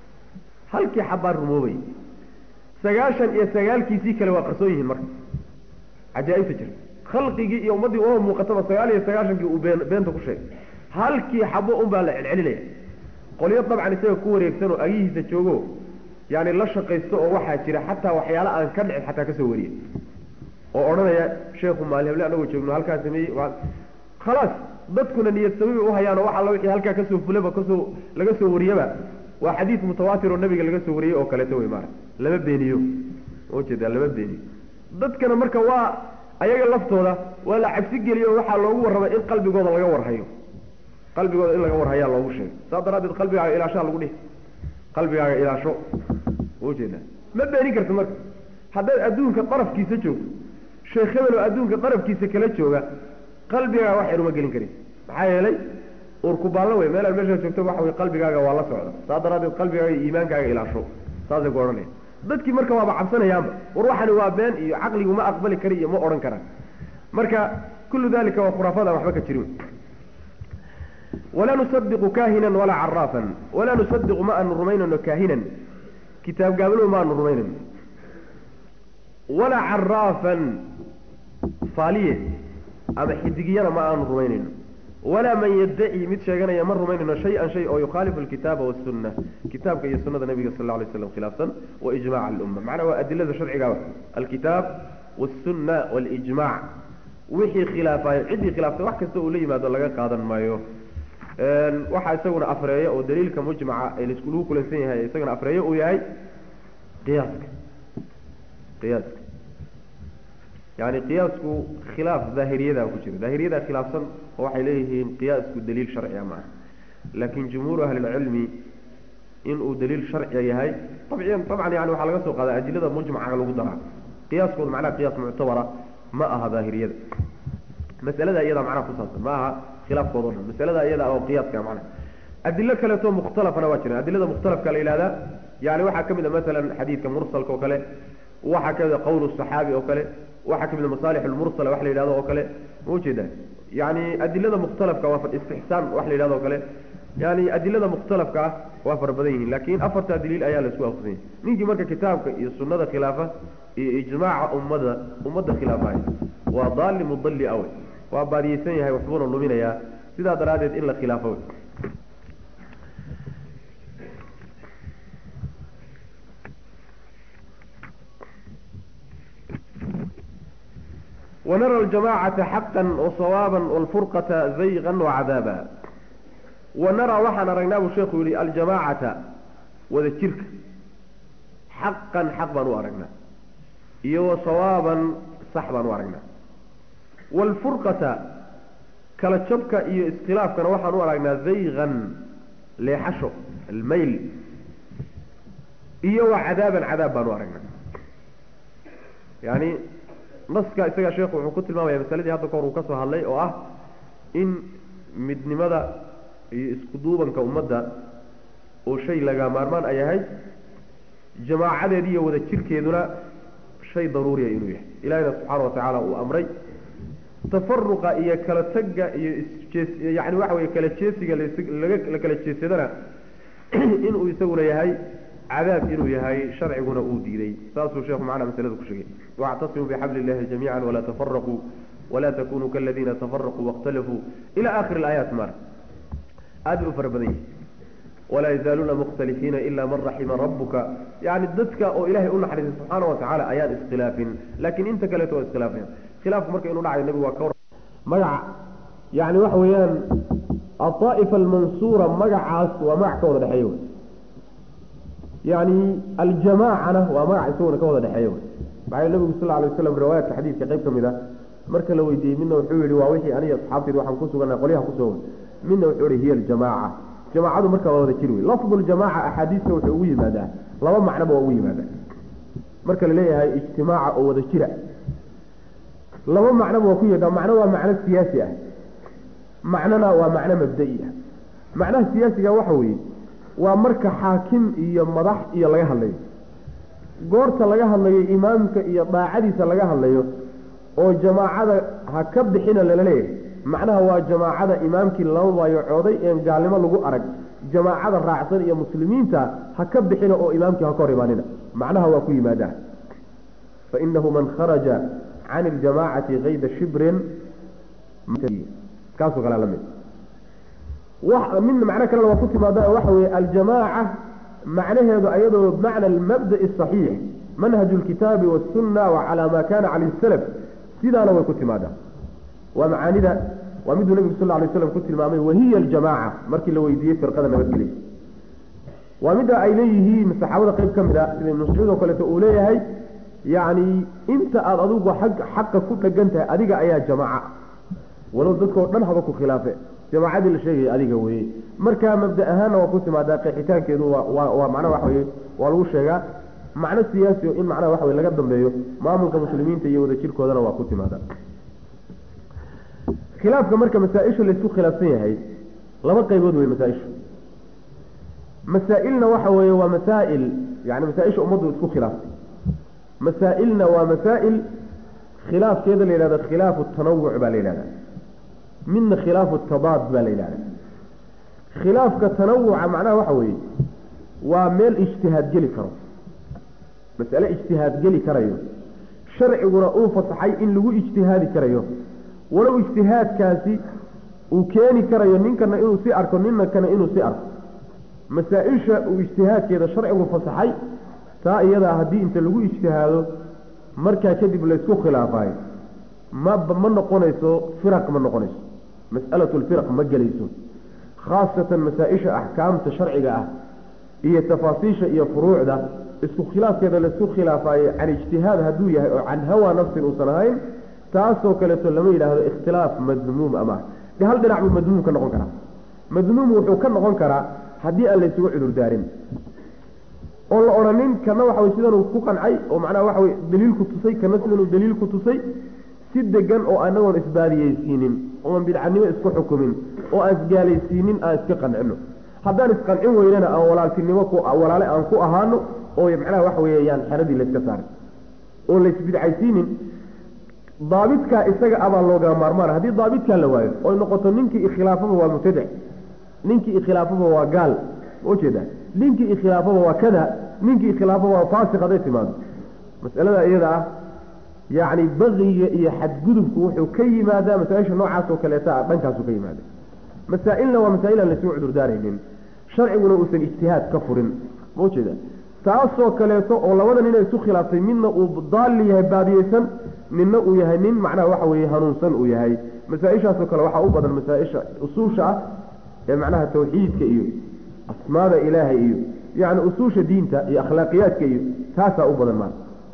halkii xabbaa rumoobay sagaashan iyo sagaalkiisii kale waa qarsoon yihiin marka cajaa-ibta jirta khalqigii iyo ummaddii uma muuqataba sagaal iyo sagaashankii uu been beenta ku sheegay halkii xabo un baa la celcelinaya qolyo dabcan isaga ku wareegsan oo agihiisa joogo yaani la shaqaysto oo waxaa jira xataa waxyaala aan ka dhicin xataa kasoo wariya oo odhanaya sheekhu maali heble anagoo joogno halkaa sameeyey khalaas dadkuna niyad sami bay uhayaan oo wax alla wixii halkaa kasoo fulaba kasoo laga soo wariyaba waa xadiid mutawaatir oo nabiga laga soo wariyey oo kaleeto wey maara lama beeniyo ujeeda lama beeniyo dadkana marka waa ayaga laftooda waa la cabsi geliyo oo waxaa loogu warramay in qalbigooda laga warhayo qalbigooda in laga warhayaa loogu sheegay saas daraaddeed qalbigaaga ilaashaa lagu dhihi qalbigaaga ilaasho ujeeda ma beenin karta marka haddaad adduunka darafkiisa joogto sheekh hebel oo adduunka darafkiisa kala jooga qalbigaaga wax yar uma gelin karin maxaa yeelay urkubaallo wey meelaad meeshaa joogto waxa wey qalbigaaga waa la socda saa daraaddeed qalbigaaga iyo iimaankaaga ilaasho saasay ku odhanaya dadkii marka waaba cabsanayaanba war waxani waa been iyo caqligu ma aqbali kari iyo ma odhan karaan marka kullu dalika waa khuraafada waxba ka jirin walaa nusadiqu kaahinan walaa caraafan walaa nusadiqu ma aanu rumaynayno kaahinan kitaab gaabalow ma aanu rumaynayno walaa caraafan faaliye ama xidigiyana ma aanu rumaynayno walaa man yaddaci mid sheeganaya ma rumaynayno shay-an shay oo yukhaalifu alkitaaba wasunna kitaabka iyo sunada nabiga sal lla alay slam khilaafsan wa ijmac alumma macnaa waa adilada sharcigaaba alkitaab wasunna walijmac wixii khilaafayo ciddii khilaaftay wax kasta uu la yimaado laga qaadan maayo waxaa isaguna afreeya oo daliilka mujmaca ee lagu kulansan yahay isagana afreeyo uu yahay qiyaaska qiyaaska yani qiyaasku khilaaf daahiriyada ku jira daahiriyada khilaafsan oo waxay leeyihiin qiyaasku daliil sharciga ma aha laakin jumhuuru ahlilcilmi inuu daliil sharciga yahay abciyan dabcan yani waxaa laga soo qaada adilada mujmaca lagu daraa qiyaaskooda macnaha qiyaas muctabara ma aha daahiriyada masalada iyada macnaha kusaabsan ma aha khilaafkooda o dhan masalada iyada oo qiyaaska macnaha adilo kaleeto mukhtalafana waa jiraan adilada mukhtalafka la yihahdaa yani waxaa kamid a masalan xadiidka mursalka oo kale waxaa kamid a qowl saxaabi oo kale waxaa kamid a masaalix lmursala wax la yidhahdo oo kale ma ujeeda yani adilada mukhtalafka waa istixsaan wax la yidhahdo o kale yani adilada mukhtalafka ah waa fara badan yihiin laakin afartaa daliil ayaa laisku waafaqsanya ninkii marka kitaabka iyo sunada khilaafa iyo ijmaaca ummada ummadda khilaafaya waa daali mudalli awe waa baadiyeysan yahay waxbuuna luminayaa sidaa daraaddeed in la khilaafo ونرى الجماعة حقا وصوابا والفرقة زيغا وعذابا ونرى وحنا رأيناه الشيخ يقول الجماعة وذا الشرك حقا حقا وأرقنا iyo wa sawaaban sax baan u aragnaa waalfurqata kala jabka iyo iskhilaafkana waxaan u aragnaa daygan leexasho almayl iyo wa cadaaban cadaab baan u aragnaa yani naska isagaa sheekhu wuxuu ku tilmaamaya masaladii hadda kahor uu ka soo hadlay oo ah in midnimada iyo isku duubanka ummadda oo shay laga maarmaan ay ahayd jamaacadeedi iyo wada jirkeeduna shay daruuriya inuu yahay ilahina subxaana watacaala uu amray tafaruqa iyo kala tagga iyo isjees yani waxa weye kala jeesiga laga la kala jeesadana inuu isaguna yahay cadaab inuu yahay sharciguna uu diiday saasuu sheekhu macnaa masalada ku sheegay wactasimuu bixabli illahi jamiica walaa tafaraquu walaa takunuu kaladiina tafaraquu waاkhtalafuu ila akhiri اlaayaat mar aada u fara badan yahi walaa yazaaluuna mukhtalifiina ila man raxima rabuka yani dadka oo ilahay u naxariisay subxaana watacaala ayaan iskhilaafin lakin inta kaleeto waa iskhilaafaya khilaafku marka inuu dhacayo nabigu waa ka magaca yani waxa weeyaan aaa'ifa almansuura magacaas waa magac ka wada dhexeeya yani aljamaacana waa magac isaguna ka wada dhexeeya maxaa nabigu sal alay waslam riwaayaadka xadiidka qayb ka mid a marka la weydiiyey midna wuxuu yihi waa wixii aniga asxaabteed waxaan ku suganaa qolyaha kusoo midna wuxuu ihi hiya aljamaaca jamaacadu marka waa wada jiri wey lafdu ljamaaca axaadiista wuxuu ugu yimaadaa laba macnoba waa ugu yimaadaa marka la leeyahay ijtimaaca oo wada jira laba macnoba waa ku yidhaa macno waa macno siyaasi ah macnona waa macno mabda'i ah macnaha siyaasiga waxa weeye waa marka xaakim iyo madax iyo laga hadlayo goorta laga hadlayo imaamka iyo daacadiisa laga hadlayo oo jamaacada ha ka bixina lala leeyahay macnaha waa jamaacada imaamkii lama baayocooday een gaalnimo lagu arag jamaacada raacsan iyo muslimiinta ha ka bixina oo imaamkii ha ka hor imaanina macnaha waa ku yimaadaa fainahu man kharaja can iljamaacati kayda shibrin kaasoo kale lamid min macno kalena waa ku timaada waxa weye aljamaaca macnaheedu ayadoo bimacna almabda'i asaxiix manhaju lkitaabi wasunna wa calaa ma kana calayh salaf sidaana way ku timaadaa waa macaanida waa miduu nebigu sal lay slam ku tilmaamay wahiya aljamaaca markii la weydiiyey firqada nabadgelya waa midda ay leeyihiin saxaabada qayb ka mid a sida ibnu mascuud oo kaleeto uu leeyahay yacni inta aada adigu ag xaqa ku dhegan tahay adiga ayaa jamaaca walow dadkao dhan haba ku khilaafe jamaacadii la sheegaya adiga weye marka mabda ahaanna waa ku timaadaa qeexitaankeedu waa waa macnaha waxa weye waa lagu sheegaa macno siyaasi o in macnaha waxa wey laga dambeeyo maamulka muslimiinta iyo wada jirkoodana waa ku timaadaa khilaafka marka masaa-isha laysku khilaafsan yahay laba qaybood wey masaa-ishu masaa-ilna waxa weeye waa masaa'il yani masaa-isha ummaddu isku khilaaftay masaa-ilna waa masaa'il khilaafkeeda la yidhahda khilaafu tanawuc baa la yidhahda midna khilaafu tadaad baa la yidhahda khilaafka tanawuca macnaha waxa weeye waa meel ijtihaad geli karo masale ijtihaad geli karayo sharciguna uu fasaxay in lagu ijtihaadi karayo walow ijtihaadkaasi uu keeni karayo ninkana inuu si arko ninkana inuu si arko masaa-isha uu ijtihaadkeeda sharcigu fasaxay taa iyadaa haddii inta lagu ijtihaado markaa kadib laysku khilaafayo ma ma noqonayso firaq ma noqonayso mas'alatu lfiraq ma gelayso khaasatan masaa-isha axkaamta sharciga ah iyo tafaasiisha iyo furuucda isku khilaafkeeda laysku khilaafayo can ijtihaad hadduu yahay oo can hawa nafsin uusan ahayn taasoo kaleeto lama yidhaahdo ikhtilaaf madmuum ama de hal dhinac buu madmuum ka noqon karaa madmuum wuxuu ka noqon karaa haddii aan laysugu cudurdaarin oo la odhanin kana waxa wey sidanuu ku qancay oo macnaha waxa wey daliilku tusay kana sidanuu daliilku tusay si degan oo anagoon isbaadiyeysiinin ooan bidcanimo isku xukumin oo aan isgaalaysiinin aan iska qancino haddaan isqancin weynana aan walaaltinimo ku walaale aan ku ahaano oo macnaha waxa weeyaan xeradii layska saaray oo laysbidcaysiinin daabitkaa isaga abaa looga maarmaana haddii daabitkaa la waayo oy noqoto ninkii ikhilaafaba waa mubtadic ninkii ikhilaafaba waa gaal ujeeda ninkii ikhilaafaba waa kada ninkii ikhilaafaba waa faasiq hadday timaado masalada iyada ah yacni baqiga iyo xadgudubku wuxuu ka yimaadaa masaa-isha noocaas oo kaleeta ah dhankaasu ka yimaada masaa-ilna waa masaa-il aan laysugu cudurdaaraynin sharciguna uusan ijtihaad ka furin ma ujeeda taasoo kaleeto oo labada nin ay isu khilaaftay midna uu daalli yahay baadiyeysan ninna uu yahay nin macnaha waxa weeye hanuunsan uu yahay masaa-ishaasoo kale waxaa u badan masaa-isha usuusha ah ee macnaha tawxiidka iyo asmaada ilaahay iyo yacni usuusha diinta iyo akhlaaqiyaadka iyo taasaa u badan maarka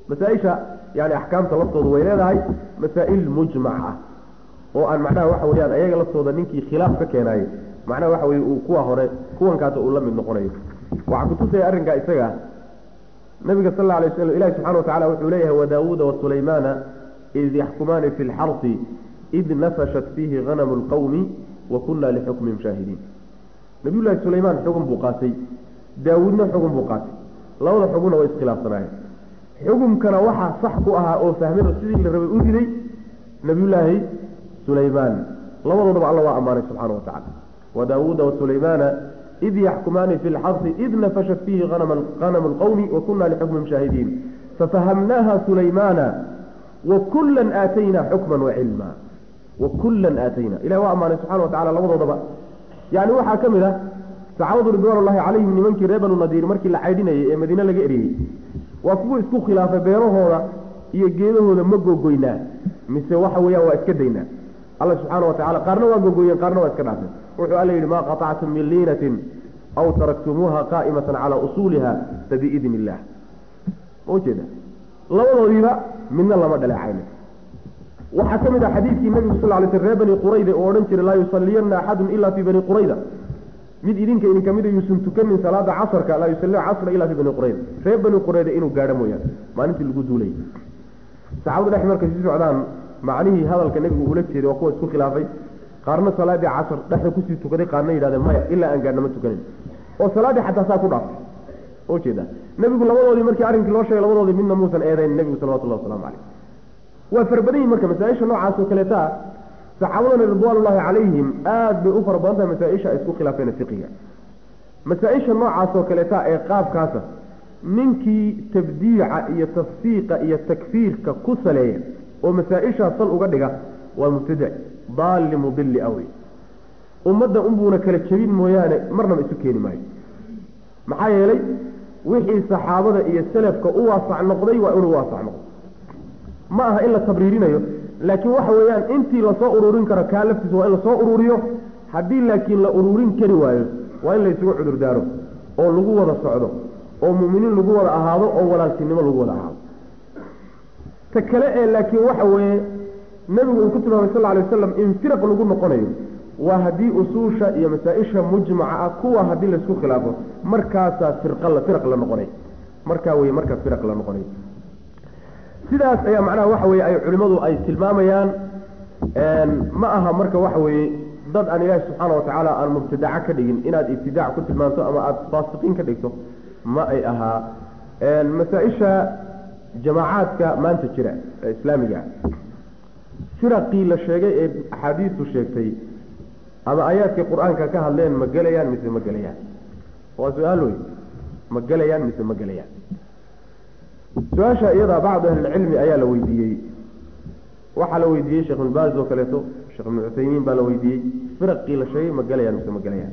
masaa-isha yani axkaamta laftooda way leedahay masaa-il mujmac ah oo aan macnaha waxa weyaan ayaga laftooda ninkii khilaaf ka keenaayey macnaha waxa weye uu kuwa hore kuwankaasa uu la mid noqonayo waxaa kutusaya arrinkaa isaga nabiga sal alla alay waslam ilahi subxana watacala wuxuu leeyahay wadaawuuda wasulaymaana id yaxkumaani fi lxarsi id nafashat fiihi hanamu lqawmi wa kunna lixukmihim shaahidiin nabiyullaahi sulaymaan xugun buu qaatay daawuudna xugun buu qaatay labada xugunna way iskhilaafsanaayeen xukumkana waxaa sax ku ahaa oo fahmay sidii la rabay u riday nabiyullaahi sulaymaan labadoodaba alla waa ammaanay subxana wa tacala wadaawuuda wasulaymaana id yaxkumaani fi lxarsi id nafashat fiihi hanamu lqawmi wa kunna lixukmihim shaahidiin fafahamnaaha sulaymaana wakullan aataynaa xukman wacilma wakullan aatayna ilahi waa ammaanay subxana wa tacala labadoodaba yani waxaa ka mid ah saxaabadu ridwaan ullahi calayhim nimankii reer banu nadiir markii la caydhinayay ee madiine laga eriyey waa kuwa isku khilaafay beerahooda iyo geedahooda ma gogoynaa mise waxa weeyaan waa iska daynaa alla subxaana wa tacala qaarna waa gogoyeen qaarna waa iska dhaafeen wuxuu alla yidhi maa qatactum min liinatin aw taraktumuuha qaa'imatan calaa usuuliha fabiidni illah ma ujeeda labadoodiiba midna lama dhaleecayna waxaa ka mid ah xadiidkii nabigu sal lay sl reer bani qurayda oo odhan jiray laa yusaliyanna axadun ila fii bani qurayda mid idinka idinka mida yuusan tukanin salaada casarka laa yusalli casra ila fii bani qurayda reer bani qurayda inuu gaadho mooyaane maalintii lagu duulay saxaabadu dhex markay si socdaan macnihii hadalka nebigu uula jeeday waa kuwa isku khilaafay qaarna salaadii casar dhexda kusii tukaday qaarna yidhahdeen maya ilaa aan gaadhna ma tukanin oo salaaddii xataa saa ku dhaaftay ujeeda nebigu labadoodii markii arrinkii loo sheegay labadoodii midna muusan eedayn nebigu salawatullahi waslamu caleyh waa farabadan yihin marka masaa-isha noocaas oo kaleeta saxaabadana ridwaanullaahi calayhim aada bay u fara badan tahay masaa-isha ay isku khilaafeen fiqiga masaa-isha noocaas oo kaleeta ee qaabkaasa ninkii tabdiica iyo tafsiiqa iyo takfiirka ku saleeya oo masaa-ishaa sal uga dhiga waa mubtadic daalli mudilli awey ummadda unbuuna kala jebin mooyaane marnaba isu keeni maayo maxaa yeelay wixii saxaabada iyo salafka u waasac noqday waa inuu waasac noqdo ma aha in la tabriirinayo laakiin waxa weeyaan intii lasoo ururin karo kaa laftiisa waa in lasoo ururiyo haddii laakiin la ururin kari waayo waa in la isugu cudurdaaro oo lagu wada socdo oo mu'miniin lagu wada ahaado oo walaaltinimo lagu wada ahaado ta kale ee laakiin waxa weeye nebigu uu ku tilmaamay sal alay wasalam in firaq lagu noqonayo waa haddii usuusha iyo masaa-isha mujmaca ah kuwa haddii laysku khilaafo markaasaa firqa firaq la noqonay markaa weye markaa firaq la noqonay sidaas ayaa macnaha waxa weye ay culimmadu ay tilmaamayaan ma aha marka waxa weeye dad aan ilaahi subxaana wa tacaala aan mubtadaca ka dhigin inaad ibtidaac ku tilmaanto ama aada faasiqiin ka dhigto ma ay ahaa masaa-isha jamaacaadka maanta jira ee islaamiga firaqii la sheegay ee axaadiistu sheegtay ama aayaadkii qur-aanka ka hadleen ma gelayaan mise ma gelayaan waa su-aal wey ma gelayaan mise ma gelayaan su-aasha iyadaa bacdu ahlilcilmi ayaa la weydiiyey waxaa la weydiiyey sheekh ibnbaaz oo kaleeto sheekh ibnu cuthaymiin baa la weydiiyey firaqii la sheegay ma gelayaan mise ma gelayaan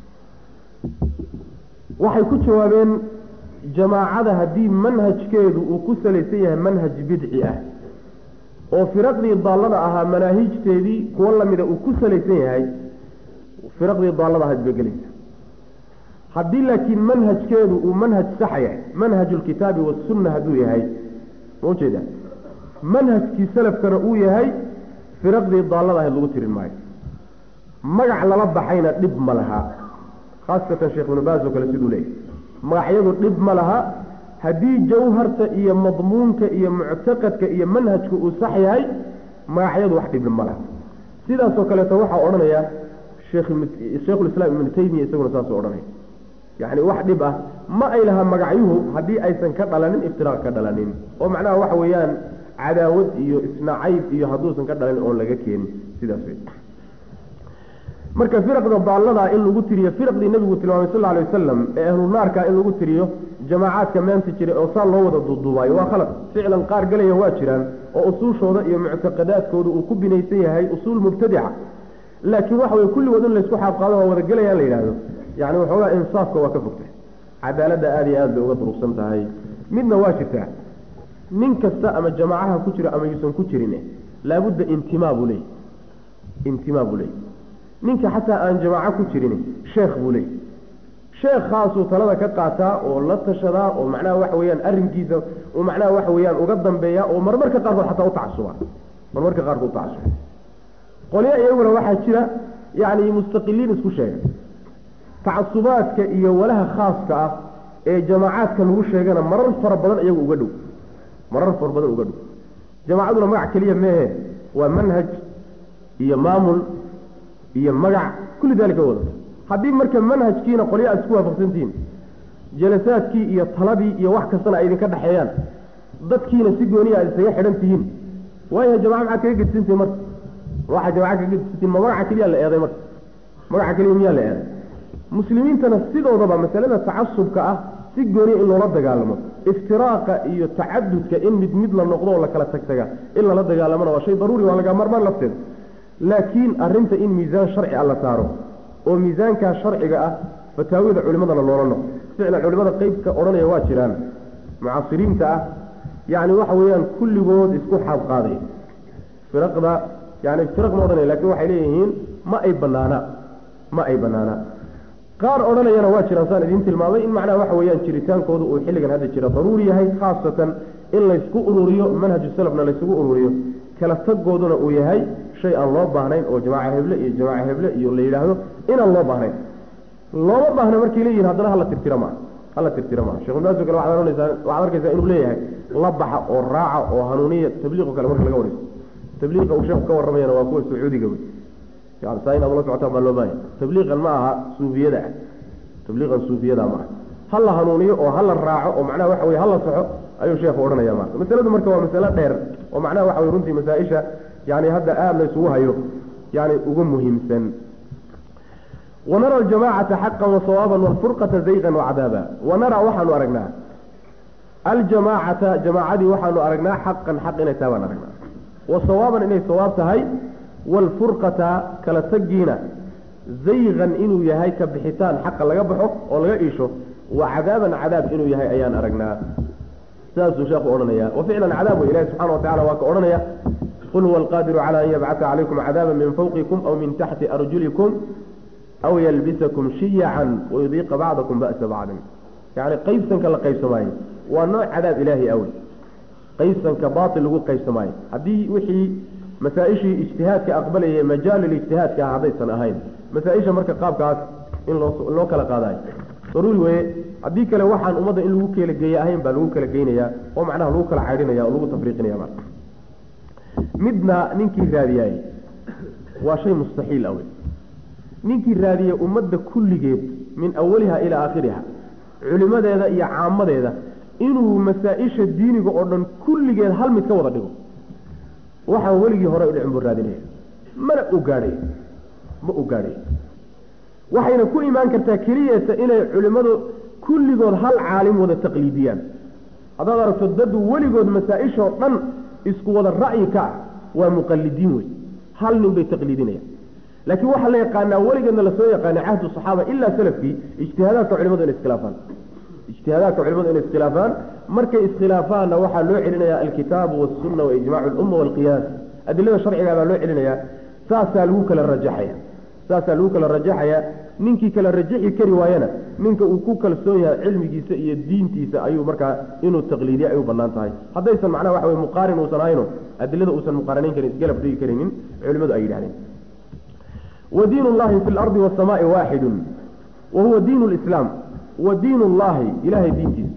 waxay ku jawaabeen jamaacada haddii manhajkeedu uu ku salaysan yahay manhaj bidci ah oo firaqdii daallada ahaa manaahijteedii kuwo lamida uu ku salaysan yahay firaqdii daallada ahayd bay gelaysa haddii laakiin manhajkeedu uu manhaj saxa yahay manhaj lkitaabi wasunna hadduu yahay ma ujeeda manhajkii salafkana uu yahay firaqdii daallada ahayd lagu tirin maayo magac lala baxayna dhib ma laha khaasatan sheekh ibnu baas oo kale siduu leeyahy magacyadu dhib ma laha haddii jawharta iyo madmuunka iyo muctaqadka iyo manhajka uu sax yahay magacyadu wax dhib ma laha sidaasoo kaleeto waxaa odhanaya sheikhulislaam ibnu taymiya isaguna saasuu odhanaya yacni wax dhib ah ma ay laha magacyuhu haddii aysan ka dhalanin iftiraaq ka dhalanin oo macnaha waxa weeyaan cadaawad iyo isnacayb iyo hadduusan ka dhalanin oon laga keenin sidaas wey marka firaqda daallada in lagu tiriyo firaqdii nebigu tilmaamay sal alay wasalam ee ahlunaarka in lagu tiriyo jamaacaadka maanta jira oo saa loo wada duuduubaayo waa khalad ficlan qaar galaya waa jiraan oo usuushooda iyo muctaqadaadkooda uu ku binaysan yahay usuul mubtadica laakiin waxa weye kulligood in laysku xaabqaado waa wada gelayaan la yidhahdo yani waxoogaa insaafka waa ka fogtay cadaaladda aada iyo aad bay uga durugsan tahay midna waa jirtaa nin kasta ama jamaacaha ku jiro ama yuusan ku jirin laabudda intimaa buu leey intimaa buu leey ninka xataa aan jamaaco ku jirin sheekh buu leey sheekhaasuu talada ka qaataa oo la tashadaa oo macnaha waxa weeyaan arrinkiisa uu macnaha waxa weeyaan uga dambeeya oo marmarka qaarkood xataa u tacasuba marmarka qaarkood u tacasuba qolyo iyaguna waxaa jira yacni mustaqiliin isku sheega tacasubaadka iyo walaha khaaska ah ee jamaacaadka lagu sheegana marar fara badan iyagu uga dhow marar fara badan uga dhow jamaacaduna magac keliya meehe waa manhaj iyo maamul iyo magac kulli daalika wadata haddii marka manhajkiina qolyo aad isku waafaqsantihiin jalasaadkii iyo taladii iyo wax kastana ay idinka dhexeeyaan dadkiina si gooniya aad isaga xidhan tihiin waayaha jamaca maxaad kaga gedisantihin marka waxaa jamaca kaga gedisantihin ma magaca keliya la eeday marka magaca keliya miyaa la eeday muslimiintana sidoodaba masalada tacasubka ah si gooniya in loola dagaalamo iftiraaqa iyo tacadudka in mid mid la noqdo oo la kala tagtaga in lala dagaalamona waa shay daruuri waa laga marmaan lafteeda laakiin arrinta in miisaan sharci a la saaro oo miisaankaa sharciga ah fataawida culimadana loola noqo ficlan culimada qeybka odhanaya waa jiraan mucaasiriinta ah yacni waxa weeyaan kulligood isku xaab qaaday firaqda yani firaq ma odhanaya lakin waxay leeyihiin ma ay banaana ma ay banaana qaar odhanayana waa jiraan saan idiin tilmaamay in macnaha waxa weeyaan jiritaankooda uu xilligan hadda jira daruuri yahay khaasatan in laysku ururiyo manhaju salafna laysugu ururiyo kala tagooduna uu yahay shay aan loo baahnayn oo jamaaca heble iyo jamaaca heble iyo la yidhaahdo inaan loo baahnayn looma baahna markay leeyihin haddana hala tirtira maa hala tirtira maa shekh ibnaaso kale waxaad ohanaysaa waxaad arkaysaa inuu leeyahay la baxa oo raaca oo hanuuniya tabliiqo kale marka laga warayso tabliiqa uu sheekhu ka warramayana waa kuwa sacuudiga wey yani saa inaad ula socotaan baa loo baahaya tabliiqan ma aha suufiyada ah tabliiqan suufiyada ma aha ha la hanuuniyo oo hala raaco oo macnaha waxa weye hala saxo ayuu sheekhu odhanaya marka masaladu marka waa masalo dheer oo macnaha waxa weye runtii masaa-isha yani hadda aada la isugu hayo yani ugu muhiimsan wanara aljamacata xaqan wasawaaban walfurqata zayqan wacadaaba wanara waxaanu aragnaa aljamaacata jamaacadii waxaanu aragnaa xaqan xaq inay tahay baan aragnaa wasawaaban inay sawaab tahay waalfurqata kala tagiina zayqan inuu yahay ka bixitaan xaqa laga baxo oo laga iisho wa cadaaban cadaab inuu yahay ayaan aragnaa saasuu sheekhu odhanaya wa ficlan cadaab wey ilahi subxana wa tacala waa ka odhanaya qul huwa alqaadiru cala an yabcata calaykum cadaaba min fawqikum aw min taxti arjulikum aw yalbisakum shiyacan wayudiiqa bacdakum ba'sa bacdin yani qaybsanka la qaybsamaayo waa nooc cadaab ilaahi awey qaybsanka baatil lagu qaybsamaayo haddii wixii masaa-ishii ijtihaadka aqbalayay majaalil ijtihaadka ah haddaysan ahayn masaa-isha marka qaabkaas in loo loo kala qaadayo daruuri weye haddii kale waxaan ummadda in lagu kala geeye ahayn baa lagu kala geynayaa oo macnaha lagu kala caydhinaya oo lagu tafriiqinaya marka midna ninkii raadiyaay waa shay mustaxiil awey ninkii raadiya ummadda kulligeed min awaliha ilaa aakhiriha culimadeeda iyo caamadeeda inuu masaa-isha diiniga oo dhan kulligeed hal mid ka wada dhigo waxaan weligii hore udhicin buu raadinaya mana u gaadhay ma u gaadhay waxayna ku imaan kartaa keliyata inay culimmadu kulligood hal caalim wada taqliidiyaan haddaad aragto dad weligood masaa-ishoo dhan isku wada ra'yi ka ah waa muqalidiin wey hal nin bay taqliidinayaan laakiin waxaa la yaqaanaa weligeedna lasoo yaqaana cahdu saxaaba ilaa salafkii ijtihaadaadka culimadu inay iskhilaafaan ijtihaadaadka culimadu inay iskhilaafaan markay iskhilaafaanna waxaa loo celinayaa alkitaabu wasunna wa ijmaacu lumma waalqiyaas adilada sharcigaa baa loo celinayaa saasaa lagu kala rajaxaya saasaa lagu kala rajaxaya ninkii kala rajaxi kari waayana ninka uu ku kalsoon yahay cilmigiisa iyo diintiisa ayuu markaa inuu taqliidiya ay u banaan tahay haddaysan macnaha waxa weye muqaarin uusan ahayno adilada uusan muqaaranayn karin isgalab dhigi karaynin culimadu ay yidhahdeen wdiin اllahi fi اlardi wالsamaai waaxidu wa huwa diin اlislaam wa diin اllahi ilahay diintiisa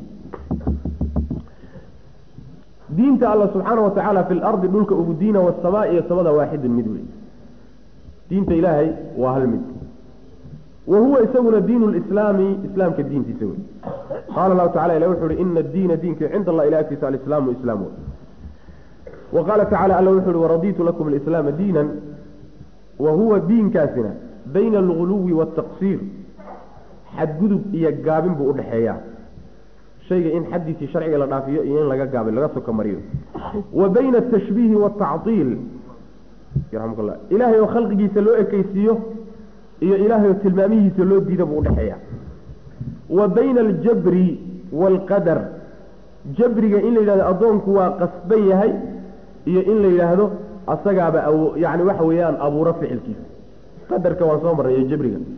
diinta alla subxaana wa tacaala fi lardi dhulka ugu diina wasamaa iyo samada waaxidun mid wey diinta ilaahay waa hal mid wa huwa isaguna diin lislaami islaamka diintiisa wey qaala lahu tacala ilah wuxu uhi ina adiina diinka cinda allah ila agtiisa alislaamu islaam wey wa qaala tacala alla wuxu uhi waraditu lakum alislaama diinan wa huwa diinkaasina bayna alguluwi waataqsiir xadgudub iyo gaabin buu udhexeeyaa shayga in xaddiisii sharciga la dhaafiyo iyo in laga gaabin laga soka mariyo wa bayna atashbiihi waataciil yarxamukalla ilaahay oo khalqigiisa loo ekeysiiyo iyo ilaahay oo tilmaamihiisa loo diida buu udhexeeyaa wa bayna aljabri waalqadar jabriga in la yidhahdo addoonku waa qasban yahay iyo in la yidhaahdo asagaaba yani waxa weeyaan abuuro ficilkiisa qadarka waan soo marnay jabriga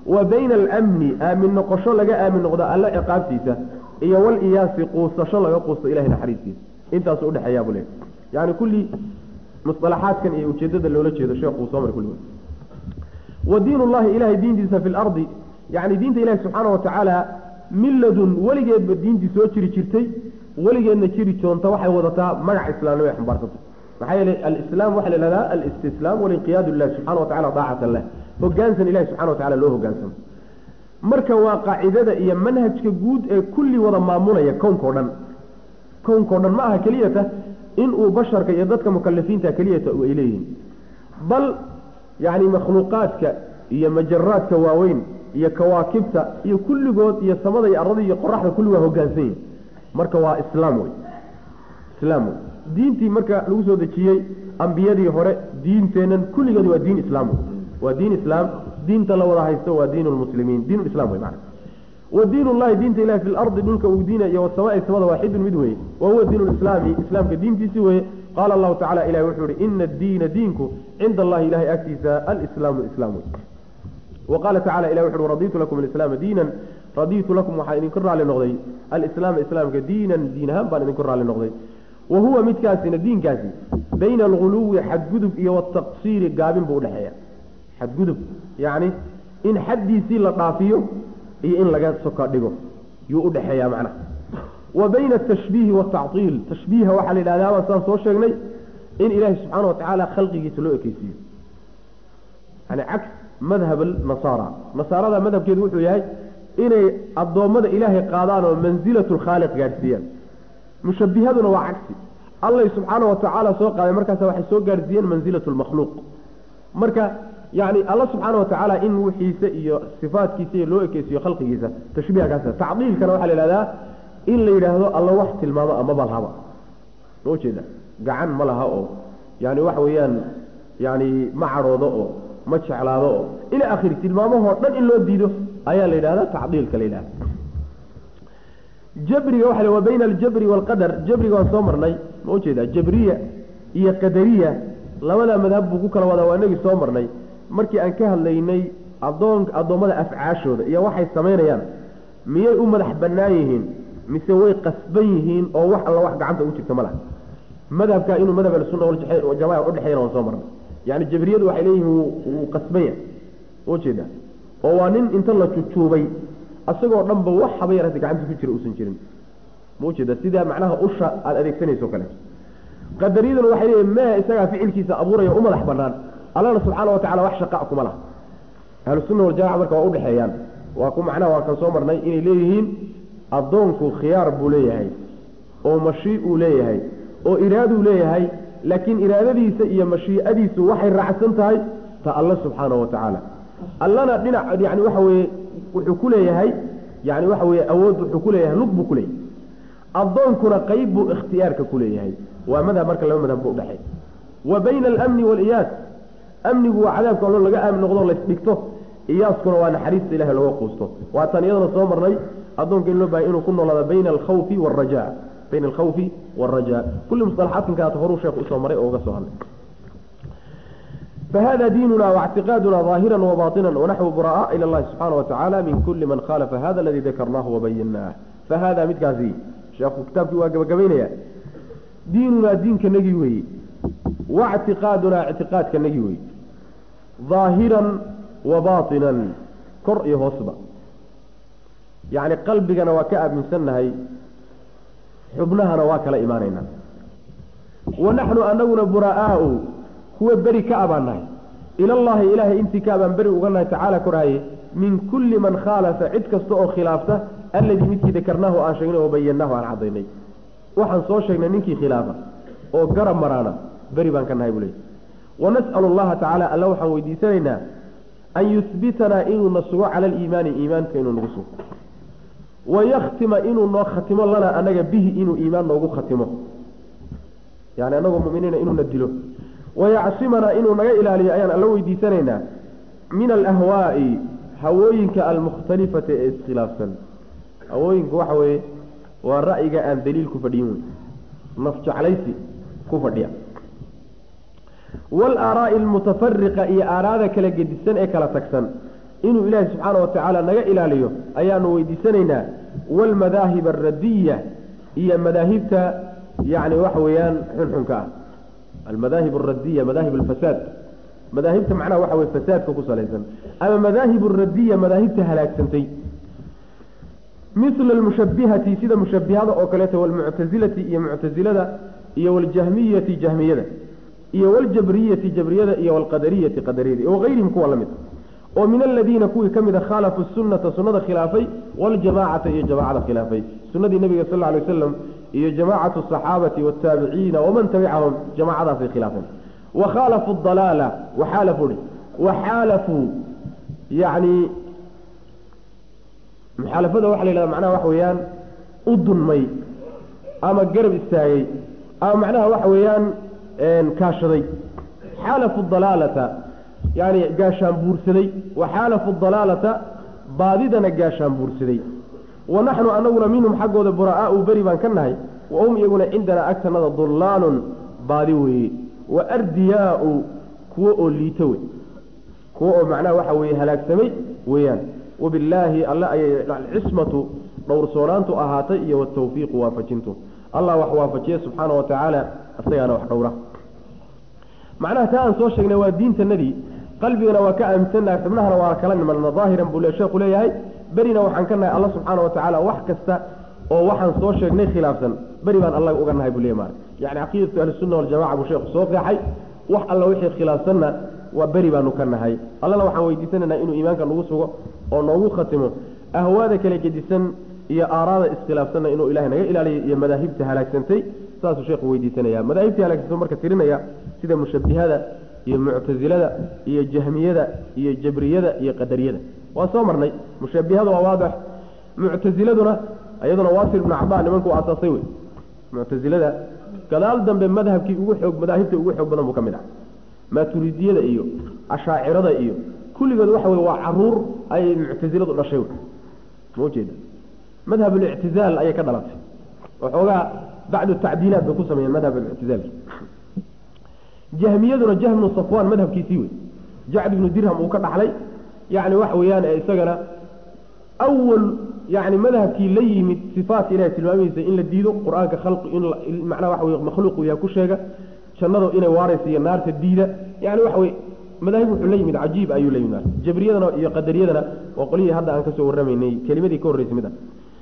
wa bayna alamni aamin noqosho laga aamin noqdo alle ciqaabtiisa iyo waliyaasi quusasho laga quusto ilahay naxariistiisa intaasu udhexeeyaa buu leey yani kulli musalaxaadkan iyo ujeedada loola jeedo sheekuu soo mara kulligood wa diin ullahi ilahay diintiisa fi lardi yani diinta ilahi subxaana watacaala milladun weligeedba diintii soo jiri jirtay weligeedna jiri joonta waxay wadataa magac islaamnimo ay xambaarsanta maxaa yeelay alislaam waxaa la ihahdaa alistislaam walinqiyaadu lilahi subxana watacala daacatan lah hogaansan ilahi subxana watacala loo hogaansamo marka waa qaacidada iyo manhajka guud ee kulli wada maamulaya kownkao dhan kownkao dhan ma aha keliyata inuu basharka iyo dadka mukalifiinta keliyata ay leeyihiin bal yani makhluuqaadka iyo majaraadka waaweyn iyo kawaakibta iyo kulligood iyo samada iyo arada iyo qoraxda kulli waa hogaansan yihin marka waa islaam wey islaam wey diintii marka lagu soo dejiyey ambiyadii hore diinteennan kulligeed waa diin islaam wey waa diin islaam diinta la wada haysto waa diin lmuslimiin diin islam wey mana wa diin ullahi diinta ilahi fi lardi dhulka uu diina iyo wasamaai samada waaxidun mid weye wa huwa diin lislaami islaamka diintiisi weye qaala allahu tacala ilahi wuxuu ihi ina addiina diinku cinda allahi ilahay agtiisa alislaamu islaam wey wa qaala tacala ilah wuxu uhi raditu lakum alislaama diinan raditu lakum waxaa idinku raalli noqday alislaama islaamka diinan diin ahaan baan idinku raalli noqday wa huwa midkaasina diinkaasi bayna alguluwi xadgudub iyo wataqsiiri gaabin buu udhexeeya xadgudub yacni in xaddiisii la dhaafiyo iyo in laga soka dhigo yuu udhexeeyaa macnaha wa bayna atashbiihi waatactiil tashbiiha waxaa la yidhahdaa baan saan soo sheegnay in ilaahi subxaana wa tacaala khalqigiisa loo ekeysiiyo yani caks madhab nasaara nasaarada madhabkeedu wuxuu yahay inay addoommada ilaahay qaadaan oo mansilatu lkhaaliq gaadhsiiyaan mushabihaduna waa cagsi allay subxaana wa tacaala soo qaaday markaasa waxay soo gaadhsiiyeen mansilatu lmakhluuq marka yani alla subxaana wa tacaala in wixiisa iyo sifaatkiisa iyo loo ekeysiiyo khalqigiisa tashbiiha kaas tacdiilkana waxaa la yidhahdaa in la yidhaahdo alla wax tilmaamo amaba lahaba ma ujeeda gacan ma laha oo yani waxa weeyaan yani ma cadhoodo oo ma jeclaado oo ila akhiri tilmaamahoo dhan in loo diido ayaa la yidhahda tacdiilka la yidhahda jabriga waxa wa bayna aljabri waalqadar jabriga waan soo marnay ma ujeeda jabriya iyo qadariya labada madhab buu ku kala wadaa waa inagii soo marnay markii aan ka hadlaynay adoon addoommada afcaashooda iyo waxay samaynayaan miyay u madax bannaan yihiin mise way qasban yihiin oo wax alla wax gacanta ugu jirta ma laha madhabka inuu madhab ahlusunna waljamaca udhexeeyana waan soo marnay yani jabriyadu waxay leeyihiin wuu qasban yahay ujeeda oo waa nin inta la jujuubay asagoo dhanba wax haba yarata gacanta ku jira uusan jirin ma ujeeda sida macnaha usha aada adeegsanayso o kaleeto qadariyaduna waxay leeyihin mee isagaa ficilkiisa abuuraya u madax banaan allana subxaana watacala wax shaqa kuma laha ahlusunna waljamaca marka waa udhexeeyaan waa ku macnaha waan kan soo marnay inay leeyihiin addoonku khiyaar buu leeyahay oo mashii uu leeyahay oo iraaduu leeyahay laakiin iraadadiisa iyo mashiicadiisu waxay raacsan tahay ta alla subxaana wa tacaala allana dhinac yani waxa weye wuxuu ku leeyahay yani waxa weye awood wuxuu ku leeyahay lug buu ku leeyahay addoonkuna qeyb buu ikhtiyaarka ku leeyahay waa madhab marka laba madhab bu udhexeey wa bayna alamni waaliyaas amnigu waa cadaabka allo laga aamin noqdo laysdhigto iyaaskuna waa naxariista ilahay laga quusto waataan iyadana soo marnay addoonka in loo bahay inuu ku noolaado bayna alkhawfi waalraja bayna alkhawfi waalraja kulli musalaxaadkan kaata horuu sheekhu usoo maray oo uga soo hadlay فhذا dيننا واعتقاadنا ظاaهرا وباطنا ونحو براء إلى اللhi سبحaنه وتaعالى من كل من khالف hذا الذي ذkrناه وبynاه فhذا midkaasi sheekhu kitaabkii waa gabagabaynaya diinunaa diinka nagi weeye واعtiقاadunaa اعtiقاadka nagi weye ظاahiرا وباطiنا kor iyo hoosba yaعni qalbigana waa ka aaminsannahay xubnahana waa kala imaanayna وanaحnu anaguna buraaء kuwa beri ka abaan nahay ilallaahi ilaahay intii ka abaan beri uga nahay tacaala koraaye min kulli man khaalafa cid kasta oo khilaafta alladii midkii dakarnaahu aan sheegnay oo bayannaahu aan cadaynay waxaan soo sheegnay ninkii khilaafa oo garab maraana beri baan ka nahay buu leey wanas'alu allaha tacaala alla waxaan weydiisanaynaa an yuhbitanaa inuuna sugo cala aliimaani iimaanka inuu nagu sugo wayakhtima inuu noo khatimo lanaa anaga bihi inuu iimaan noogu khatimo yani anagoo muminiina inuuna dilo wayacsimanaa inuu naga ilaaliyo ayaan alla weydiisanaynaa min alahwaa'i hawooyinka almukhtalifati ee iskhilaafsan hawooyinka waxa weeye waa ra'yiga aan daliil ku fadhiyin wey naf jeclaysi ku fadhiya waalaaraa'i almutafariqa iyo aaraada kala gedisan ee kala tagsan inuu ilaahi subxaana wa tacaala naga ilaaliyo ayaanu weydiisanaynaa waalmadaahib alradiya iyo madaahibta yani waxa weeyaan xunxunka ah almadaahib alradiya madaahib alfasaad madaahibta macnaha waxa weye fasaadka ku salaysan ama madaahib alradiya madaahibta halaagsantay mila almushabihati sida mushabihada oo kaleeto walmuctasilati iyo muctasilada iyo waljahmiyati jahmiyada iyo waljabriyati jabriyada iyo walqadariyati qadariyada iyo wagayrihim kuwa la mid oo min aladiina kuwii ka mida khaalafu sunata sunada khilaafay waljamacata iyo jamacada khilaafay sunadii nabiga sal ly wasalam iyo jamaacatu asaxaabati wataabiciina waman tabicahum jamacadaasay khilaafeen wakhaalafu dalaala waxaalafu waxaalafuu yani muxaalafada waxa la yhahda macnaha waxa weeyaan u dunmay ama garab istaagay ama macnaha waxa weeyaan kaashaday xaalafu dalaalata yani gaashaan buursaday wa xaalafu dalaalata baadidana gaashaan buursaday wa naxnu anaguna minhum xaggooda buraa'aau beri baan ka nahay wa hum iyaguna cindanaa agtanada dullaalun baadi weeye wa ardiyaau kuwo oo liito wey kuwo oo macnaha waxa weeye halaagsamay weeyaan wabillaahi alle ayay alcismatu dhowrsoonaantu ahaatay iyo watawfiiqu waafajintu allah wax waafajiye subxaana wa tacaala isagaana wax dhowra macnaha taa aan soo sheegnay waa diintanadii qalbigana waa ka aaminsannahay xubnahana waa kala nimanna daahiran buu sheekhu leeyahay berina waxaan ka nahay alla subxaana wa tacaala wax kasta oo waxaan soo sheegnay khilaafsan beri baan alla uga nahay buu leey maara yani caqiidatu ahlisunna waljamaca buu sheekhu soo qeexay wax alla wixii khilaafsanna waa beri baanu ka nahay allana waxaan weydiisanaynaa inuu iimaanka nagu sugo oo noogu khatimo ahwaada kala gedisan iyo aaraada iskhilaafsanna inuu ilahay naga ilaaliyo iyo madaahibta halaagsantay saasuu sheekhu weydiisanaya madaahibtii halaagsantay marka tirinaya sida mushabihada iyo muctasilada iyo jahmiyada iyo jabriyada iyo qadariyada waa soo marnay mushabihada waa waadix muctasiladuna iyaduna waasir ibnu cabaa nimankuu aasaasay wey muctasilada gadaal dambe madhabkii ugu xoog madaahibta ugu xoog badan buu ka mid ah maaturidiyada iyo ashaacirada iyo kulligood waxa wey waa caruur ayay muctasiladu dhashay ma ujeeda madhab alictizaal ayay ka dhalatay waxoogaa bacdu tacdiilaat bay ku sameeyeen madhab alictizaalki jahmiyaduna jahmnu safwan madhabkiisii wey jacd ibnu dirham uu ka dhaxlay yani waxa weeyaan ee isagana awal yani madhabkii la yimid sifaatka ilahay tilmaamihiisa in la diido qur-aanka khalqi in macnaha waxa wey makhluuqu yaha ku sheega jannada inay waaraysa iyo naarta diida yani waxa wey madaahib wuxuu la yimid cajiib ayuu la yimid jabriyadana iyo qadariyadana waa qolyihii hadda aan kasoo warramaynay kelimadii ka horreysay mid ah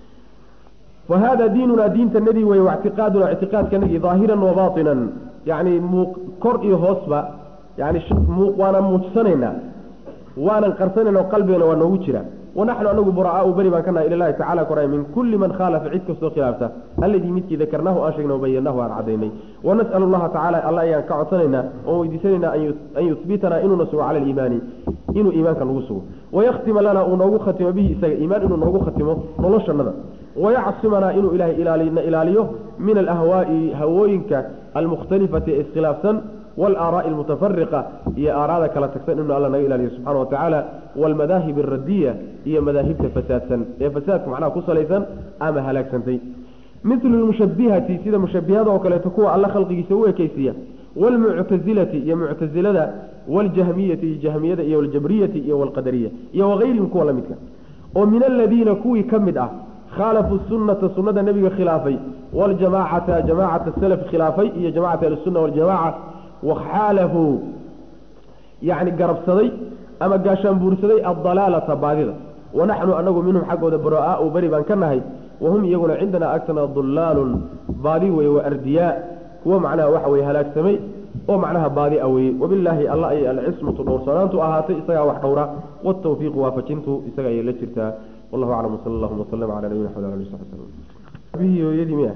fa hada diinunaa diintanadii wey waictiqaaduna ictiqaadkanagii daahiran wa baatinan yani muuq kor iyo hoosba yani waana muujsanaynaa waanan qarsanayna qalbigana waa noogu jira wanaxnu anagu buraa'aau beri baan ka nahay ilahi tacala koray min kulli man khaalafa cid kastoo khilaafta alladii midkii dakarnaahu aan sheegnay wabayanahu aan cadaynay wanas'al allaha tacala alla ayaan ka codsanaynaa oon weydiisanaynaa an yuhbitanaa inuuna sugo cala aliimaani inuu iimaanka nagu sugo wayakhtima lana uu noogu khatimo bihi isaga iimaan inuu noogu khatimo noloshanada wayacsimanaa inuu ilahay na ilaaliyo min alahwaa'i hawooyinka almukhtalifati ee iskhilaafsan walaaraai almutafariqa iyo aaraada kala tagsan inuu alla naga ilaaliyo subxana watacaala waalmadaahib alradiya iyo madaahibta fasaadsan ee fasaadka macnaha ku salaysan ama halaagsantay milu lmushabihati sida mushabihada oo kaleeto kuwa alla khalqigiisa u ekeysiiya waalmuctasilati iyo muctasilada waljahmiyati iyo jahmiyada iyo waljabriyati iyo walqadariya iyo wagayrihim kuwa la midka oo min aladiina kuwii ka mid ah khaalafuu sunata sunada nebiga khilaafay waljamaacata jamaacata salaf khilaafay iyo jamacata ahlisunna waljamaca waxaalafuu yani garabsaday ama gaashaan buursaday addalaalata baadida wanaxnu anagu minhum xaggooda buraa'aau beri baan ka nahay wahum iyaguna cindanaa agtana dullaalun baadi weye wa ardiyaa kuwo macnaha waxa weye halaagsamay oo macnaha baadi a weye wabilaahi alla ay alcismatu dhowrsanaantu ahaatay isagaa wax dhowra watawfiiqu waafajintu isaga ayay la jirtaa wallahu aclam wsala allahuma waslama cala nabiyina xamd ali sabi slm abihii hooyadii miya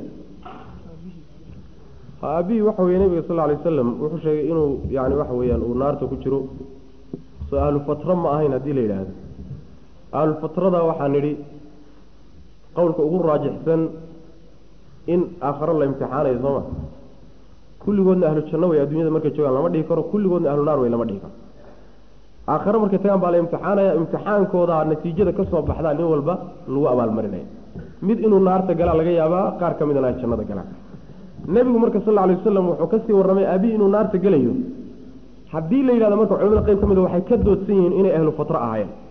aabihii waxa weye nabiga sal alay wasalam wuxuu sheegay inuu yani waxa weyaan uu naarta ku jiro soo ahlufatra ma ahayn haddii la yidhaahdo ahlufatrada waxaa nidhi qowlka ugu raajixsan in aakharo la imtixaanayo sooma kulligoodna ahlu janno wey adduunyada markay joogaan lama dhihi karo kulligoodna ahlu naar wey lama dhihi karo aakhare markay tagaan baa la imtixaanaya imtixaankooda natiijada ka soo baxdaa nin walba lagu abaalmarinaya mid inuu naarta galaa laga yaabaa qaar ka midana ay jannada galaan nebigu marka sal lla alay wasalam wuxuu kasii warramay aabihi inuu naarta gelayo haddii la yidhahdo marka culamada qayb ka mid waxay ka doodsan yihiin inay ahlu fatra ahaayeen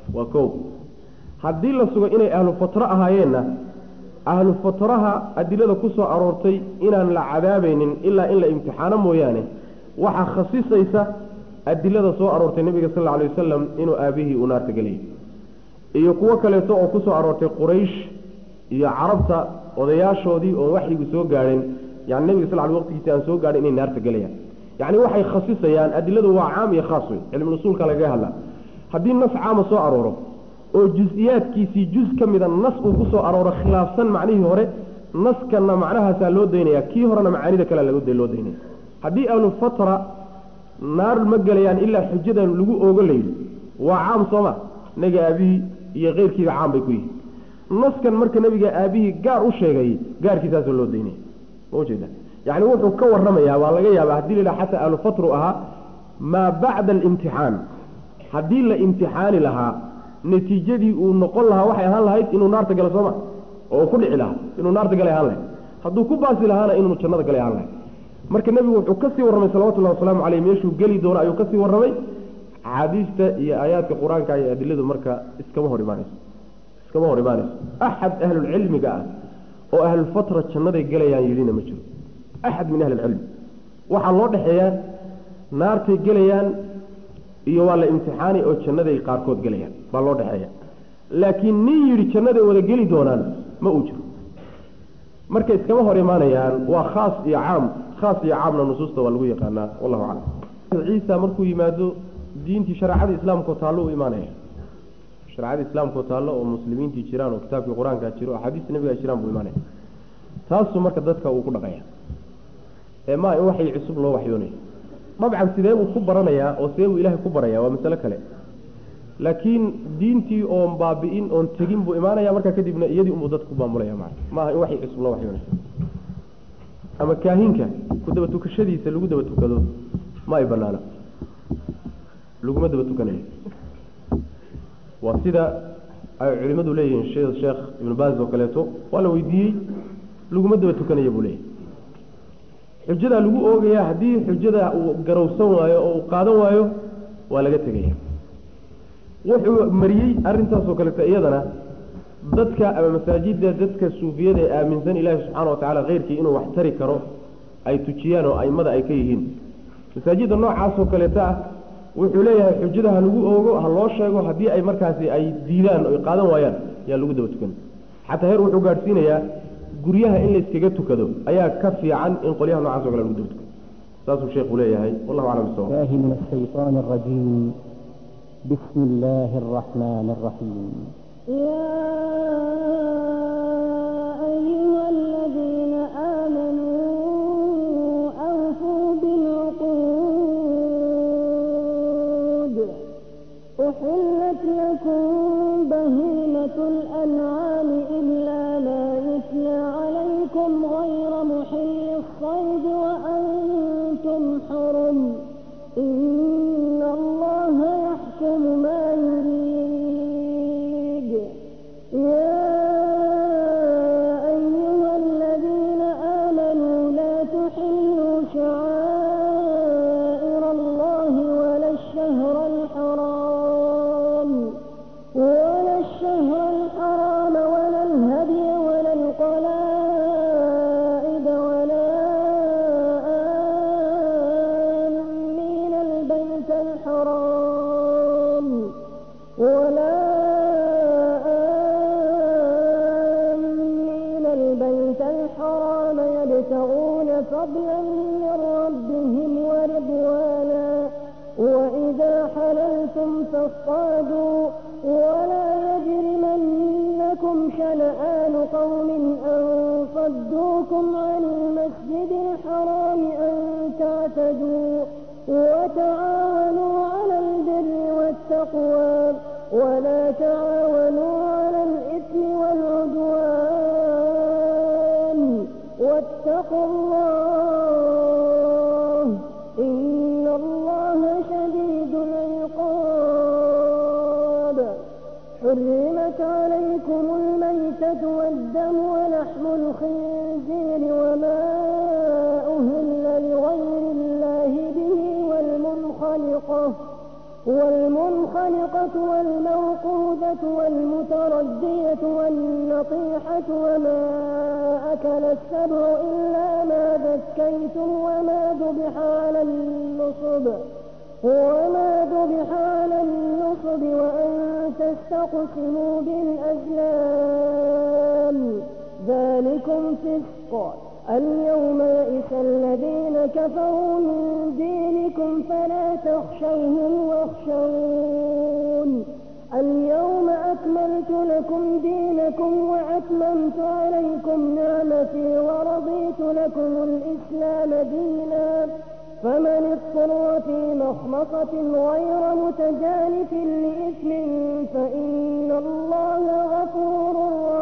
waa kow haddii la sugo inay ahlu fatro ahaayeenna ahlu fatraha adilada ku soo aroortay inaan la cadaabaynin ilaa in la imtixaano mooyaane waxaa khasisaysa adilada soo aroortay nebiga sal alla alay wasalam inuu aabihii uu naarta gelayay iyo kuwo kaleeto oo ku soo aroortay quraysh iyo carabta odayaashoodii oon waxyigu soo gaadhin yani nebiga sal l waqtigiisi aan soo gaadhin inay naarta gelayaan yacni waxay khasisayaan adiladu waa caam iyo khaas wey cilmul usuulka lagaga hadlaa haddii nas caama soo arooro oo jus-iyaadkiisii jus ka mida nas uu ku soo arooro khilaafsan macnihii hore naskanna macnahaasaa loo daynaya kii horena macaanida kale loo daynaya haddii ahlu fatra naar ma gelayaan ilaa xujadan lagu oogo layidhi waa caam sooma naga aabihii iyo keyrkiiba caam bay ku yihiin naskan marka nabiga aabihii gaar u sheegay gaarkiisaasoo loo daynaya maujeeda yacni wuxuu ka warramayaa waa laga yaabaa haddii la yidhaha xataa ahlu fatru ahaa maa bacda alimtixaan haddii la imtixaani lahaa natiijadii uu noqon lahaa waxay ahaan lahayd inuu naarta galo sooma oo ku dhici lahaa inuu naarta galay ahaan lahayd hadduu ku baasi lahaana inuu jannada galay ahaan lahayd marka nebigu wuxuu kasii warramay salawatullahi wasalaamu caleyh meeshuu geli doono ayuu kasii warramay axaadiista iyo aayaadka qur-aanka iyo adiladu marka iskama hor imaanayso iskama hor imaanayso axad ahlulcilmiga ah oo ahlulfatra jannaday gelayaan yidhina ma jiro axad min ahli ilcilmi waxaa loo dhexeeyaa naartay gelayaan iyo waa la imtixaani oo jannaday qaarkood gelayaan baa loo dhexeeya laakiin nin yidhi jannaday wada geli doonaan ma uu jiro marka iskama hor imaanayaan waa khaas iyo caam khaas iyo caamna nusuusta waa lagu yaqaanaa wallahu aclam ciisa markuu yimaado diintii shareecadii islaamkao taallo u imaanaya shareecadii islaamkao taallo oo muslimiintii jiraan oo kitaabkii qur-aankaa jiro axaadiista nabigaa jiraan buu imaanaya taasuu marka dadka uu ku dhaqaya ee maa in waxay cusub loo waxyoonaya dabcan sidee buu ku baranayaa oo sidee buu ilaahay ku baraya waa masale kale laakiin diintii oon baabi'in oon tegin buu imaanaya markaa kadibna iyadii unbuu dadku maamulaya maa maaha in waxay cusub loo waxyoonaya ama kaahinka ku daba tukashadiisa lagu daba tukado ma ay banaana laguma daba tukanayo waa sida ay culimadu leeyihiin sheekh sheekh ibnu baaz oo kaleeto waa la weydiiyey laguma daba tukanayo buu leeyahy xujadaa lagu oogaya haddii xujada uu garowsan waayo oo uu qaadan waayo waa laga tegaya wuxuu mariyey arrintaasoo kaleeto iyadana dadka ama masaajidda dadka suufiyada ee aaminsan ilaahi subxaana wa tacala keyrkii inuu wax tari karo ay tujiyaan oo aimada ay ka yihiin masaajidda noocaasoo kaleeto ah wuxuu leeyahay xujada ha lagu oogo ha loo sheego haddii ay markaasi ay diidaan o qaadan waayaan yaa lagu daba tukan xataa heer wuxuu gaadhsiinayaa guryaha in layskaga tukado ayaa ka fiican in qolyaha nocaas o kale lagu daba tukado saasuu sheekhu leeyahay wallahu aclam bisawab الله من الشيطان الرجيم بسم الله الرحمن الرحيم يا أيها الذين آمنوا أوفوا بالعقود أحلت لكم بهيمة الأنعام إلا ما يتلى عليكم غير محل الصيد وأنتم حرم إن الله يحكم ما يريد يا أيها الذين آمنوا لا تحلوا شعائر الله ولا الشهر الحرام ولا الشهر الحرام ولا الهدي ولا القلائد ولا آمين البيت الحرام ولا آمين البيت الحرام يبتغون فضلا من ربهم ورضوانا وإذا حللتم فاصطادوا ولا يجرمنكم شنآن قوم أن صدوكم عن المسجد الحرام أن تعتدوا وتعاونوا على البر والتقوى ولا تعاونوا على الإثم والعدوان واتقوا الله إن الله شديد العقاب حرمت عليكم الميتة والدم ولحم الخنزير وما أهل لغير الله به والمنخلقة والمنخلقة الصاعقة والموقوذة والمتردية والنطيحة وما أكل السبع إلا ما ذكيتم وما ذبح على النصب وما ذبح على النصب وأن تستقسموا بالأزلام ذلكم فسق اليوم يئس الذين كفروا من دينكم فلا تخشوهم واخشون اليوم أكملت لكم دينكم وأتممت عليكم نعمتي ورضيت لكم الإسلام دينا فمن اضطر في مخمصة غير متجانف لإثم فإن الله غفور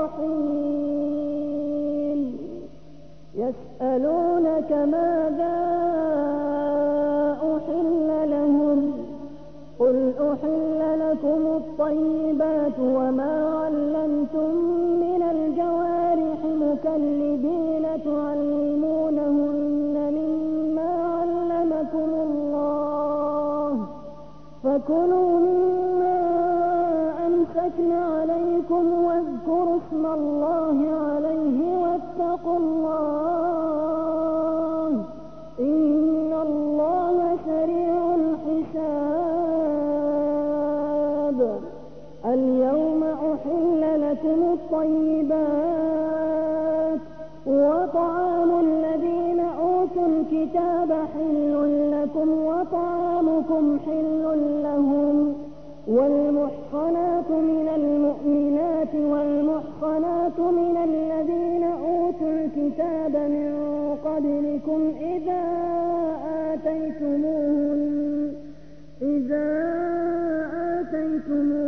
رحيم يسألونك ماذا أحل لهم قل أحل لكم الطيبات وما علمتم من الجوارح مكلبين تعلمونهن مما علمكم الله فكلوا مما أمسكن عليكم واذكروا اسم الله عليه واتقوا الله إن الله سريع الحساب اليوم أحل لكم الطيبات وطعام الذين أوتوا الكتاب حل لكم وطعامكم حل لهم والمحصنات من المؤمنات والمحصنات من الذين أوتوا الكتاب من قبلكم إذا آتيتموهن إذا آتيتموهن